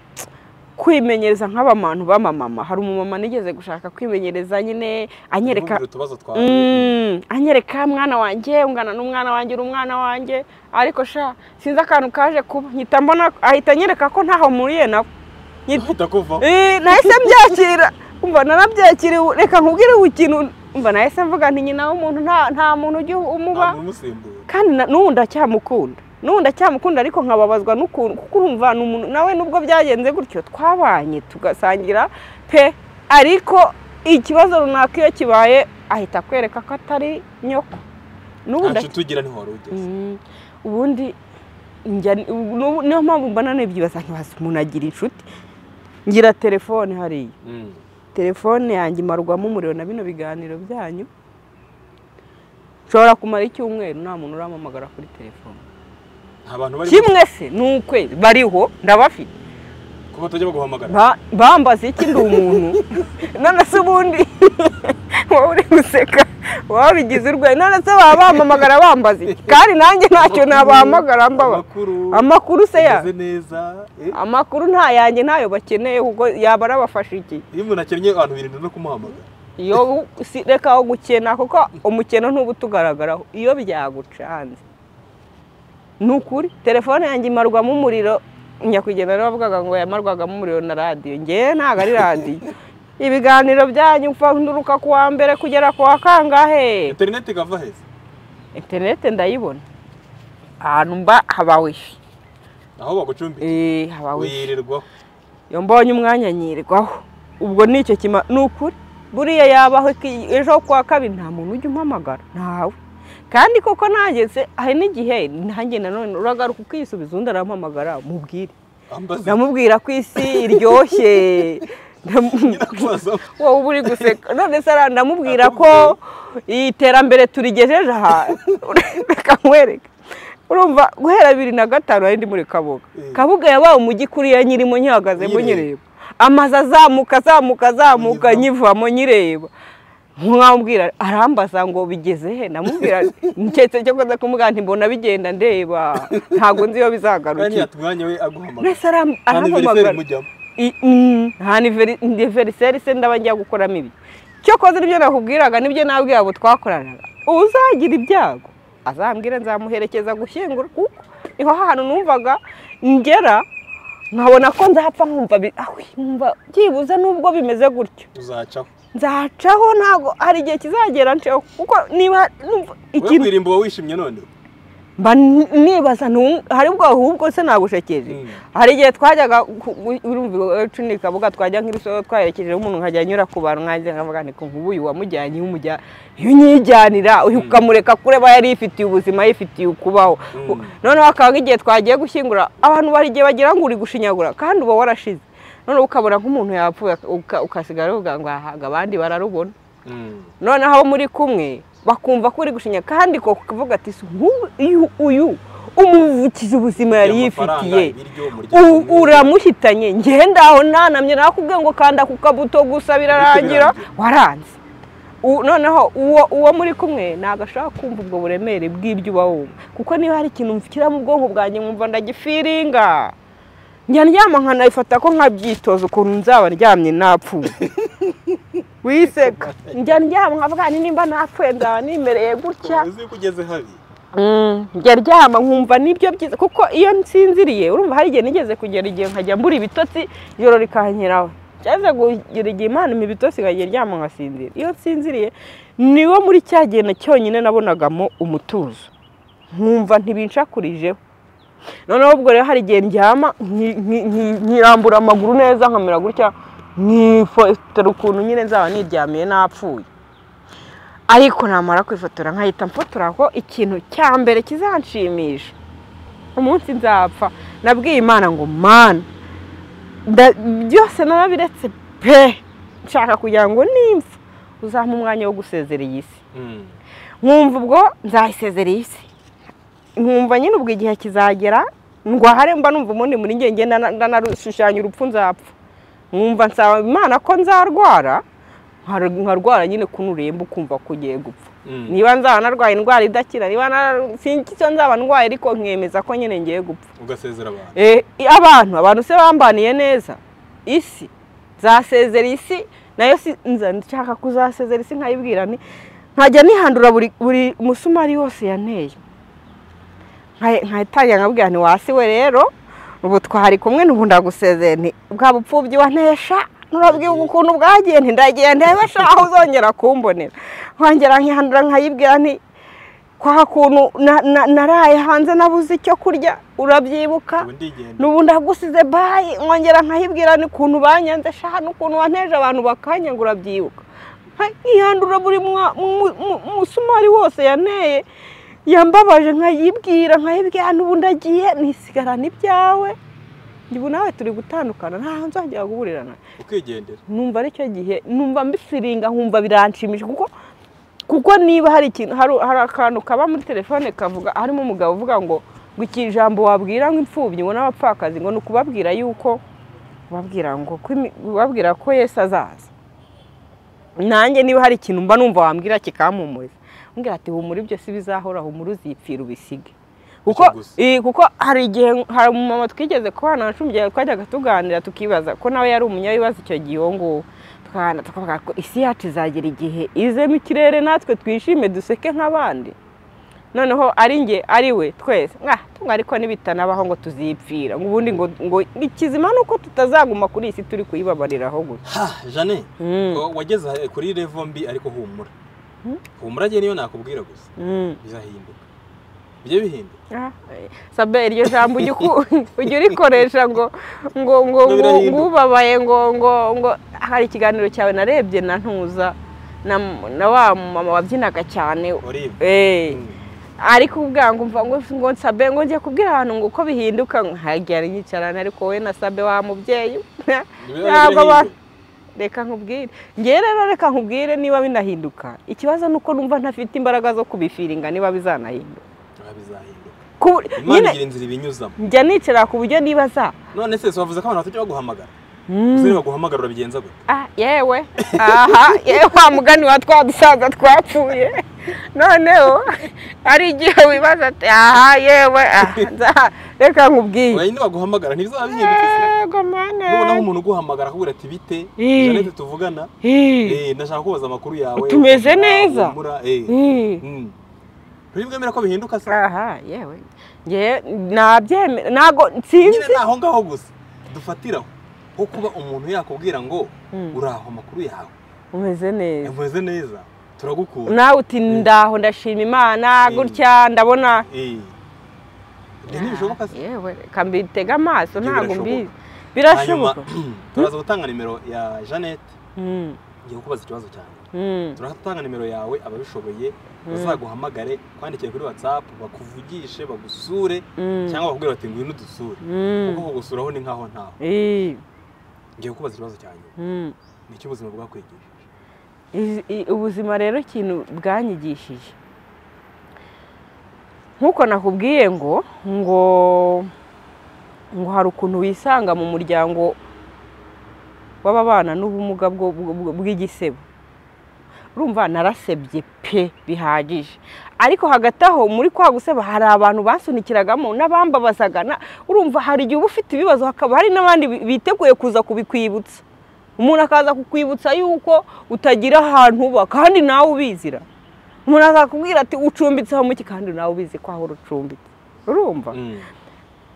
kwimenyereza nk'abantu b'amamama hari umumama nigeze gushaka kwimenyereza nyine anyereka Ntumbwire utubazo twawe Mm, anyereka mwana wanjye ungana n'umwana wanjye uri umwana wanjye ariko sha sinzi akantu kaje kuba nkita mbona ahita anyereka ko ntaho mpuriye nawe Nkita- uhita kuvaho Eh, nahise mbyakira umva narabyakiriwe reka nkubwire ikintu umva nahise mvuga nti nyina w'umuntu nta nta muntu ujya umuba nta umusimbura kandi na- n'ubu ndacyamukunda n'ubu ndacyamukunda ariko nkababazwa n'ukuntu kuko urumva ni umuntu nawe nubwo byagenze gutyo twabanye tugasangira pe ariko ikibazo runaka iyo kibaye ahita akwereka ko atari nyoko n'ubu nta nda- nshuti ugira ntiwari ugeze Mm, ubundi njya n'ubu- niyo mpamvu mbona nibyibaza ntibaza umuntu agira inshuti ngira telefone hariya Mm. telefone yanjye imarwamo umuriro na bino biganiro byanyu nshobora kumara icyumweru nta muntu urampamagara kuri telefone nta bantu bari kimwe se ni ukwezi bariho ndabafite kuba batajya baguhamagara Ba- bambaza iki ndi umuntu none se ubundi wowe uri guseka wowe ubigize urwenya none se baba bampamagara bambaza iki kandi nanjye ntacyo nabahamagara mbaba Amakuru. amakuru se ya Umeze neza eh? amakuru nta yanjye ntayo bakeneye kuko yaba arabafasha iki iyo umuntu akennye abantu birinda no kumuhamagara iyo si reka aho gukena kuko umukino ntuba utugaragaraho iyo byagucanze ni ukuri telefone yanjye imarwamo umuriro nyakwigendera bavugaga ngo yamarwagamo umuriro na radiyo ngewe ntabwo ari radiyo ibiganiro byanyu mfa nduruka ku wa mbere kugera ku wa kangahe interineti igava heza interinete ndayibona ahantu mba haba wifi aho bagucumbika eee haba wifi wirirwaho iyo mbonye umwanya nyirirwaho ubwo ni icyo kima ni ukuri buriya yabaho iki- ejo kwa kabiri nta muntu ujya umpamagara ntawe kandi koko nageze hari n'igihe nanjye nanone uragaruka ukisubiza undi arampamagara mubwire ambaza ndamubwira ko isi iryoshye Ndam- nyirakubaza wowe uba uri guseka none se ara- ndamubwira ko iterambere turigejeje aha reka nkwereke urumva guhera bibiri na gatanu nari ndi muri kabuga Eh. kabuga yabaye umujyi kuriya nyirimo nyihagazemo Nyireba. nyireba amazu azamuka azamuka azamuka Nyivamo. nyivamo nyireba nkamubwira arambaza ngo bigeze he ndamubwira nketse cyo kuza kumubwira nti mbona bigenda ndeba ntabwo nzi iyo kandi bizagarukira yatumwanya we aguhamagara mwese aram- kandi veriferi arampamagara mujyamo I- mm, nta niveriseri se ndaba njya gukoramo ibi cyokoze nibyo nakubwiraga nibyo nabwira abo twakoranaga uzagira ibyago azambwira nzamuherekeza gushyingura kuko niho hantu numvaga ngera nkabona ko nzapfa nkumva bi- awi, nkumva byibuze nubwo bimeze gutyo uzacaho nzacaho ntabwo hari igihe kizagera nceho kuko niba numva we ikintu kwirimba uba wishimye none mba n- nibaza nu- hari ubwo ahubwo se nagushekeje Mm. hari igihe twajyaga ku- u- urumva iwacu ni kabuga twajya nk'ibisoho twaherekejeho umuntu nkajya anyura ku bantu nkajya nkavuga nti nk'ubu uyu wamujyanye iyo umujya- iyo unyijyanira uyu Mm. ukamureka kure aba yari yifitiye ubuzima yifitiye ukubaho Mm. noneho hakaba nk'igihe twagiye gushyingura abantu bari igihe bagira ngo uri gushinyagura kandi uba warashize noneho ukabona nk'umuntu yapfuye uka- ukasigara uvuga ngo ahaga abandi bararubona Mm. noneho abo muri kumwe bakumva ko uri gushinya kandi ko kuvuga ati "Si nk'ubu uyu uyu umuvukiza ubuzima yari Amafaranga, yifitiye ibiryo, umuryango U- mwiza. uramuhitanye ngendaho ntanamye nakubwiye ngo kanda ku kabuto gusa birarangira birangira. waranze U- noneho uwo uwo muri kumwe ntabwo ashobora kumva ubwo buremere bw'ibyo uba wumva kuko niba hari ikintu mvukira mu bwonko bwanjye nkumva ndagifiringa njya ndyama nkanabifata ko nkabyitoza ukuntu nzaba ndyamye napfuye wiseka njya ndyama nkavuga "Ni nimba napfuye nzaba nimereye gutya uzi yuko ugeze habi Mm, njya ryama nkumva nibyo byiza kuko iyo nsinziriye urumva hari igihe nigeze kugera igihe nkajya mbura ibitotsi ijoro rikankeraho cyangwa kugera igihe imana impa ibitotsi nkajya ryama nkasinzira iyo nsinziriye niwo muri cya gihe na cyonyine nabonagamo umutuzo nkumva ntibincakurijeho noneho ubwo rero hari igihe ndyama nki- nki- nki- nkirambura amaguru neza nkamera gutya nkifotora ukuntu nyine nzaba niryamiye napfuye ariko namara kwifotora nkahita mfotora ko ikintu cya mbere kizanshimisha umunsi nzapfa nabwiye imana ngo mana nda- byose narabiretse pe nshaka kugira ngo nimpfa uzampa umwanya wo gusezera iyi si Mm. nkumva ubwo nzayisezera iyi si nkumva nyine ubwo igihe kizagera ndwahare mba numva ubundi muri njye ngenda na- ndanashushanya urupfu nzapfa nkumva nsaba imana ko nzarwara nkar- nkarwara nyine ko nuremba ukumva ko ugiye gupfa Mm. niba nzaba narwaye indwara idakira niba na- sinzi icyo nzaba ndwaye ariko nkemeza ko nyine ngiye gupfa ugasezera abantu Eh, abantu abantu se bambaniye neza isi zasezera isi nayo si nza nshaka kuzasezera isi nkayibwira nti nkajya nihandura buri buri musumari wose yanteye Nka- nkayitangira nkabwira nti wasi we rero ubu twari kumwe n'ubu ndagusezeye nti bwa bupfubyi wantesha nurabwiwe ukuntu bwagiye nti ndagiye ndebe sha aho uzongera kumbonera nkongera nkihandura nkayibwira nti kwa kuntu na- na- naraye hanze nabuze icyo kurya urabyibuka ubu ndigenda n'ubu ndagusize bayi nkongera nkayibwira ni ukuntu banyanze shaha n'ukuntu wanteje abantu bakanyagura byibuka nkihandura buri mwa- mu- mu- musumari wose yanteye yambabaje nkayibwira nkayibwira n'ubu ndagiye nisigarana ibyawe njye ubu nawe turi gutandukana ntaho nzongera guhurira nawe ukigendera numva ari cyo gihe numva mbisiringa nkumva biranshimisha kuko kuko niba hari ikintu hari hari akantu kaba muri telefone kavuga harimo umugabo uvuga ngo ngo iki jambo wabwira ngo imfubyi ngo n'abapfakazi ngo ni ukubabwira yuko ubabwira ngo ko imi- ubabwira ko yesu azaza nanjye niba hari ikintu mba numva wambwira kikampumuriza mbwira ati humura ibyo si bizahora humura uzipfira ubisige kuko Icyo gusa. eh, kuko hari igihe hari umumama twigeze kubana na cumi igihe twajyaga tuganira tukibaza ko nawe yari umunyabibazo icyo gihe uwo nguwo tukaganira tukavuga ko isi yacu izagera igihe izemo ikirere natwe twishime duseke nk'abandi noneho ari nge ari we twese mwa tunga ariko nibitanabaho ngo tuzipfira ngo ubundi ngo ngo ikizima ni uko tutazaguma kuri iyi si turi kuyibabariraho gusa ha jane Mm. ngo wageze ahe- kuri revo mbi ariko humura humura njye niyo nakubwira gusa bizahinduka bijye bihinduka Ah, eh, sabe iryo jambo ujya uku- ujya urikoresha ngo ngo ngo ngo Birahinduka. ngo ubabaye ngo ngo ngo hari ikiganiro cyawe narebye na ntuza na, na wa mama wabyinaga cyane olive eh Mm. ariko ubwa ngo mva ngo ngo nsabe ngo njye kubwira abantu ngo uko bihinduka nkagira nyicarana ariko wowe na sabe wa mubyeyi ntabwo ba- reka nkubwire ngewe rero reka nkubwire niba binahinduka ikibazo ni uko numva ntafite imbaraga zo kubifiringa niba bizanahinduka Ah, bizahinduka Ku- imana nyine igira inzira ibinyuzamo njya nicara ku buryo nibaza none se so wavuze ko abantu batajya baguhamagara Mm. uzi baguhamagara urabigenza gute ah yewe aha yewe wa mugani wa twa dusaza twapfuye noneho ari igihe wibaza ati aha yewe ah, nza- reka nkubwire wayindi baguhamagara ntibizabihinduka se yego mane nubonaho umuntu uguhamagara akubwira ati bite Eh. janete tuvugana Ih, Eh, ndashaka kubaza amakuru yawe Tumeze ukuntu neza. wahumura, eh. ih. Mm. ntibwemera ko bihinduka se aha yewe ngewe nabyemera ntago nsinzi nyine ni aho ngaho gusa dufatiraho ho kuba umuntu yakubwira ngo Mm. uraho amakuru yawe umeze neza umeze neza turagukunda nawe uti ndaho ndashima imana Mm. gutya ndabona Eh. Ibyo ntibishoboka se yewe reka mbitega amaso Ibyo ntabwo birashoboka. mbizi hanyuma birashoboka turaza gutanga nimero ya janete Mm, ngiye kukubaza ikibazo cyane mm. turatanga nimero yawe ababishoboye bazaguhamagare kwandikira kuri whatsapp bakuvugishe bagusure Mm. cyangwa bakubwira bati ngwino udusure Mm. kuko kugusuraho ni nkaho ntawe Ih, ngiye kubaza ikibazo cya nyuma mm. ni icyo ubuzima bwakwigishije Izi- i- ubuzima rero ikintu bwanyigishije nk'uko nakubwiye ngo ngo ngo hari ukuntu wisanga mu muryango w'ababana n'ubumuga bwo- bwo- bwo- bw'igisebo urumva narasebye pe bihagije ariko hagati aho muri kwa guseba hari abantu basunikiragamo n'abambabazaga na- urumva hari igihe uba ufite ibibazo hakaba hari n'abandi bi- biteguye kuza kubikwibutsa umuntu akaza kukwibutsa yuko utagira ahantu uba kandi nawe ubizira umuntu akakubwira ati ucumbitse aho muki kandi nawe ubizi ko aho ucumbitse urumva Mm.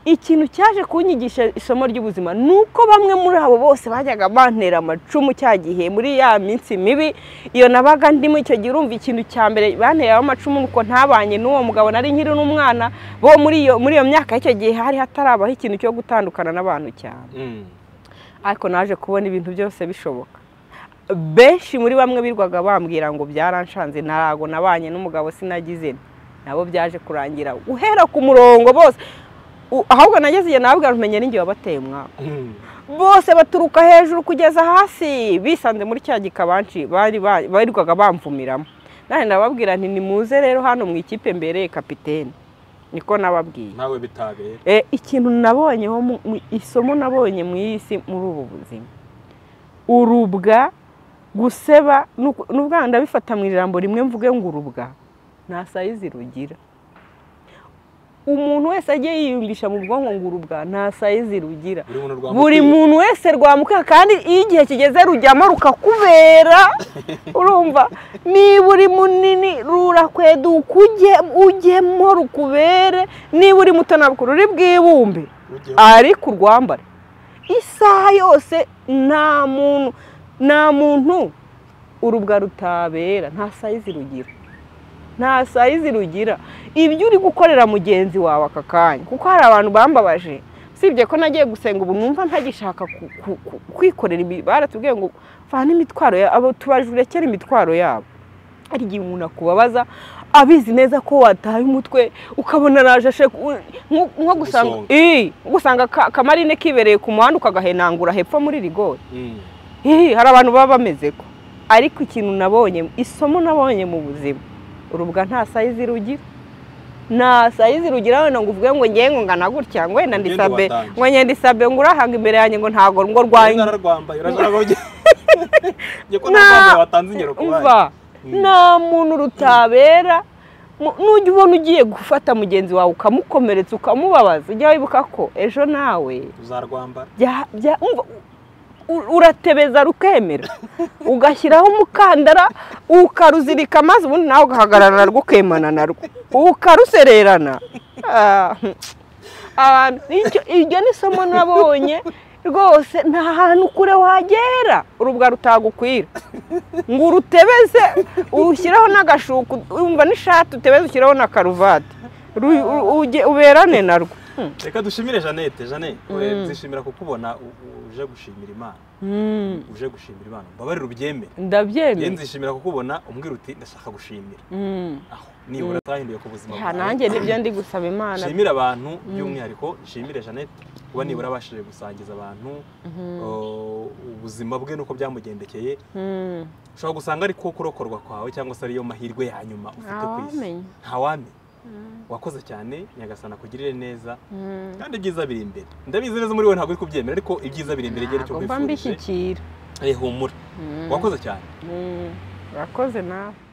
ikintu cyaje kunyigisha isomo ry'ubuzima ni uko bamwe muri abo bose bajyaga bantera amacumu cya gihe muri ya minsi mibi iyo nabaga ndimo icyo gihe urumva ikintu cya mbere banteraho amacumu ni uko ntabanye n'uwo mugabo nari nkiri n'umwana bo muri iyo muri iyo myaka y'icyo gihe hari hatarabaho ikintu cyo gutandukana n'abantu cyane Mm. ariko naje kubona ibintu byose bishoboka benshi muri bamwe birwaga bambwira ngo byaranshanze ntabwo nabanye n'umugabo sinagize nti." nabo byaje kurangira uhera ku murongo bose U- ahubwo nageze igihe nababwira umenya n'ingihe wabateye umwaka Mm. bose baturuka hejuru kugeza hasi bisanze muri cya gikabanci bari ba- barirwaga bamvumiramo nanjye nababwira nti nimuze rero hano mu ikipe mbereye kapitene niko nababwiye ntawe bitabera Eh, ikintu nabonyeho mu- mu- isomo nabonye mu isi muri ubu buzima urubwa guseba nuku- n'ubwana ndabifata mu ijambo rimwe mvuge ngo urubwa nta sayizi rugira umuntu wese agiye yiyumvisha mu bwonko ngo urubwa nta sayizi rugira buri muntu rwa buri mukwiye. muntu wese rwamuka kandi iyo igihe kigeze rujyamo rukakubera urumva niba uri munini rurakweduka ujye ujyemo rukubere niba uri muto ntabwo ruri bwibumbe Ujyeho. ariko urwambare isaha yose nta muntu nta muntu urubwa rutabera nta sayizi rugira nta sayizi rugira ibyo uri gukorera mugenzi wawe aka kanya kuko hari abantu bambabaje usibye ko nagiye gusenga ubu numva ntagishaka ku- ku- ku- kwikorera ibi baratubwiye ngo vana imitwaro ya- abo tubajurekere imitwaro yabo hari igihe umuntu akubabaza abizi neza ko wataye umutwe ukabona arajashe nko gusanga Gusonga. Ii, gusanga ka- kamarine kibereye ku muhanda ukagahenangura hepfo muri rigori Mm. Hihi, hari abantu baba bameze ko ariko ikintu nabonye isomo nabonye mu buzima urubwa nta sayizi rugira nta sayizi rugira wenda ngo uvuge ngo ngewe ngo ngana gutya ngo wenda Ugende ndisabe watange. ngo njye ndisabe ngo urahanga imbere yanjye ngo ntago ngo Urabona rwanya nararwambaye urabona nararwambaye njye ko Nta- nararwambaye watanze ingero ku bandi umva nta muntu rutabera Mu- nujya ubona ugiye gufata mugenzi wawe ukamukomeretsa ukamubabaza ujya wibuka ko ejo nawe uzarwambara bya- bya- umva, u- uratebeza rukemera ugashyiraho umukandara ukaruzirika maze ubundi nawe ugahagarara rukemana narwo ukarusererana Ah, abantu nicyo- iryo ni isomo nabonye rwose nta hantu kure wagera urubwa rutagukwira ngo urutebeze urushyiraho n'agashuku wumva n'ishati utebeze ushyiraho na karuvati Ru- u- ujye- uberane narwo Hmm. reka dushimire jeannette jeannette Mm. zishimira kukubona u- u- uje gushimira imana Hmm. uje gushimira imana mbabarira ubyemere rero ndabyemera nzishimira kukubona umbwira uti ndashaka gushimira Mm. aho nibura atahinduye ku buzima Ya, bwawe. nanjye nibyo ndi gusaba imana nshimira abantu by'umwihariko nshimire jeannette kuba nibura abashije gusangiza abantu uh, ubuzima bwe nuko byamugendekeye Mm. ushobora gusanga ari ko kurokorwa kwawe cyangwa se ariyo mahirwe ya nyuma ufite ku isi Ntawamenya. ntawamenya wakoze cyane nyagasana kugirire neza Mm. kandi ibyiza biri imbere ndabizi neza muri we ntabwo uri kubyemera ariko ibyiza biri imbere igihe cyo Ntabwo mba kwifurije mbishyikira Eh, humura Mm. wakoze cyane Mm. urakoze nawe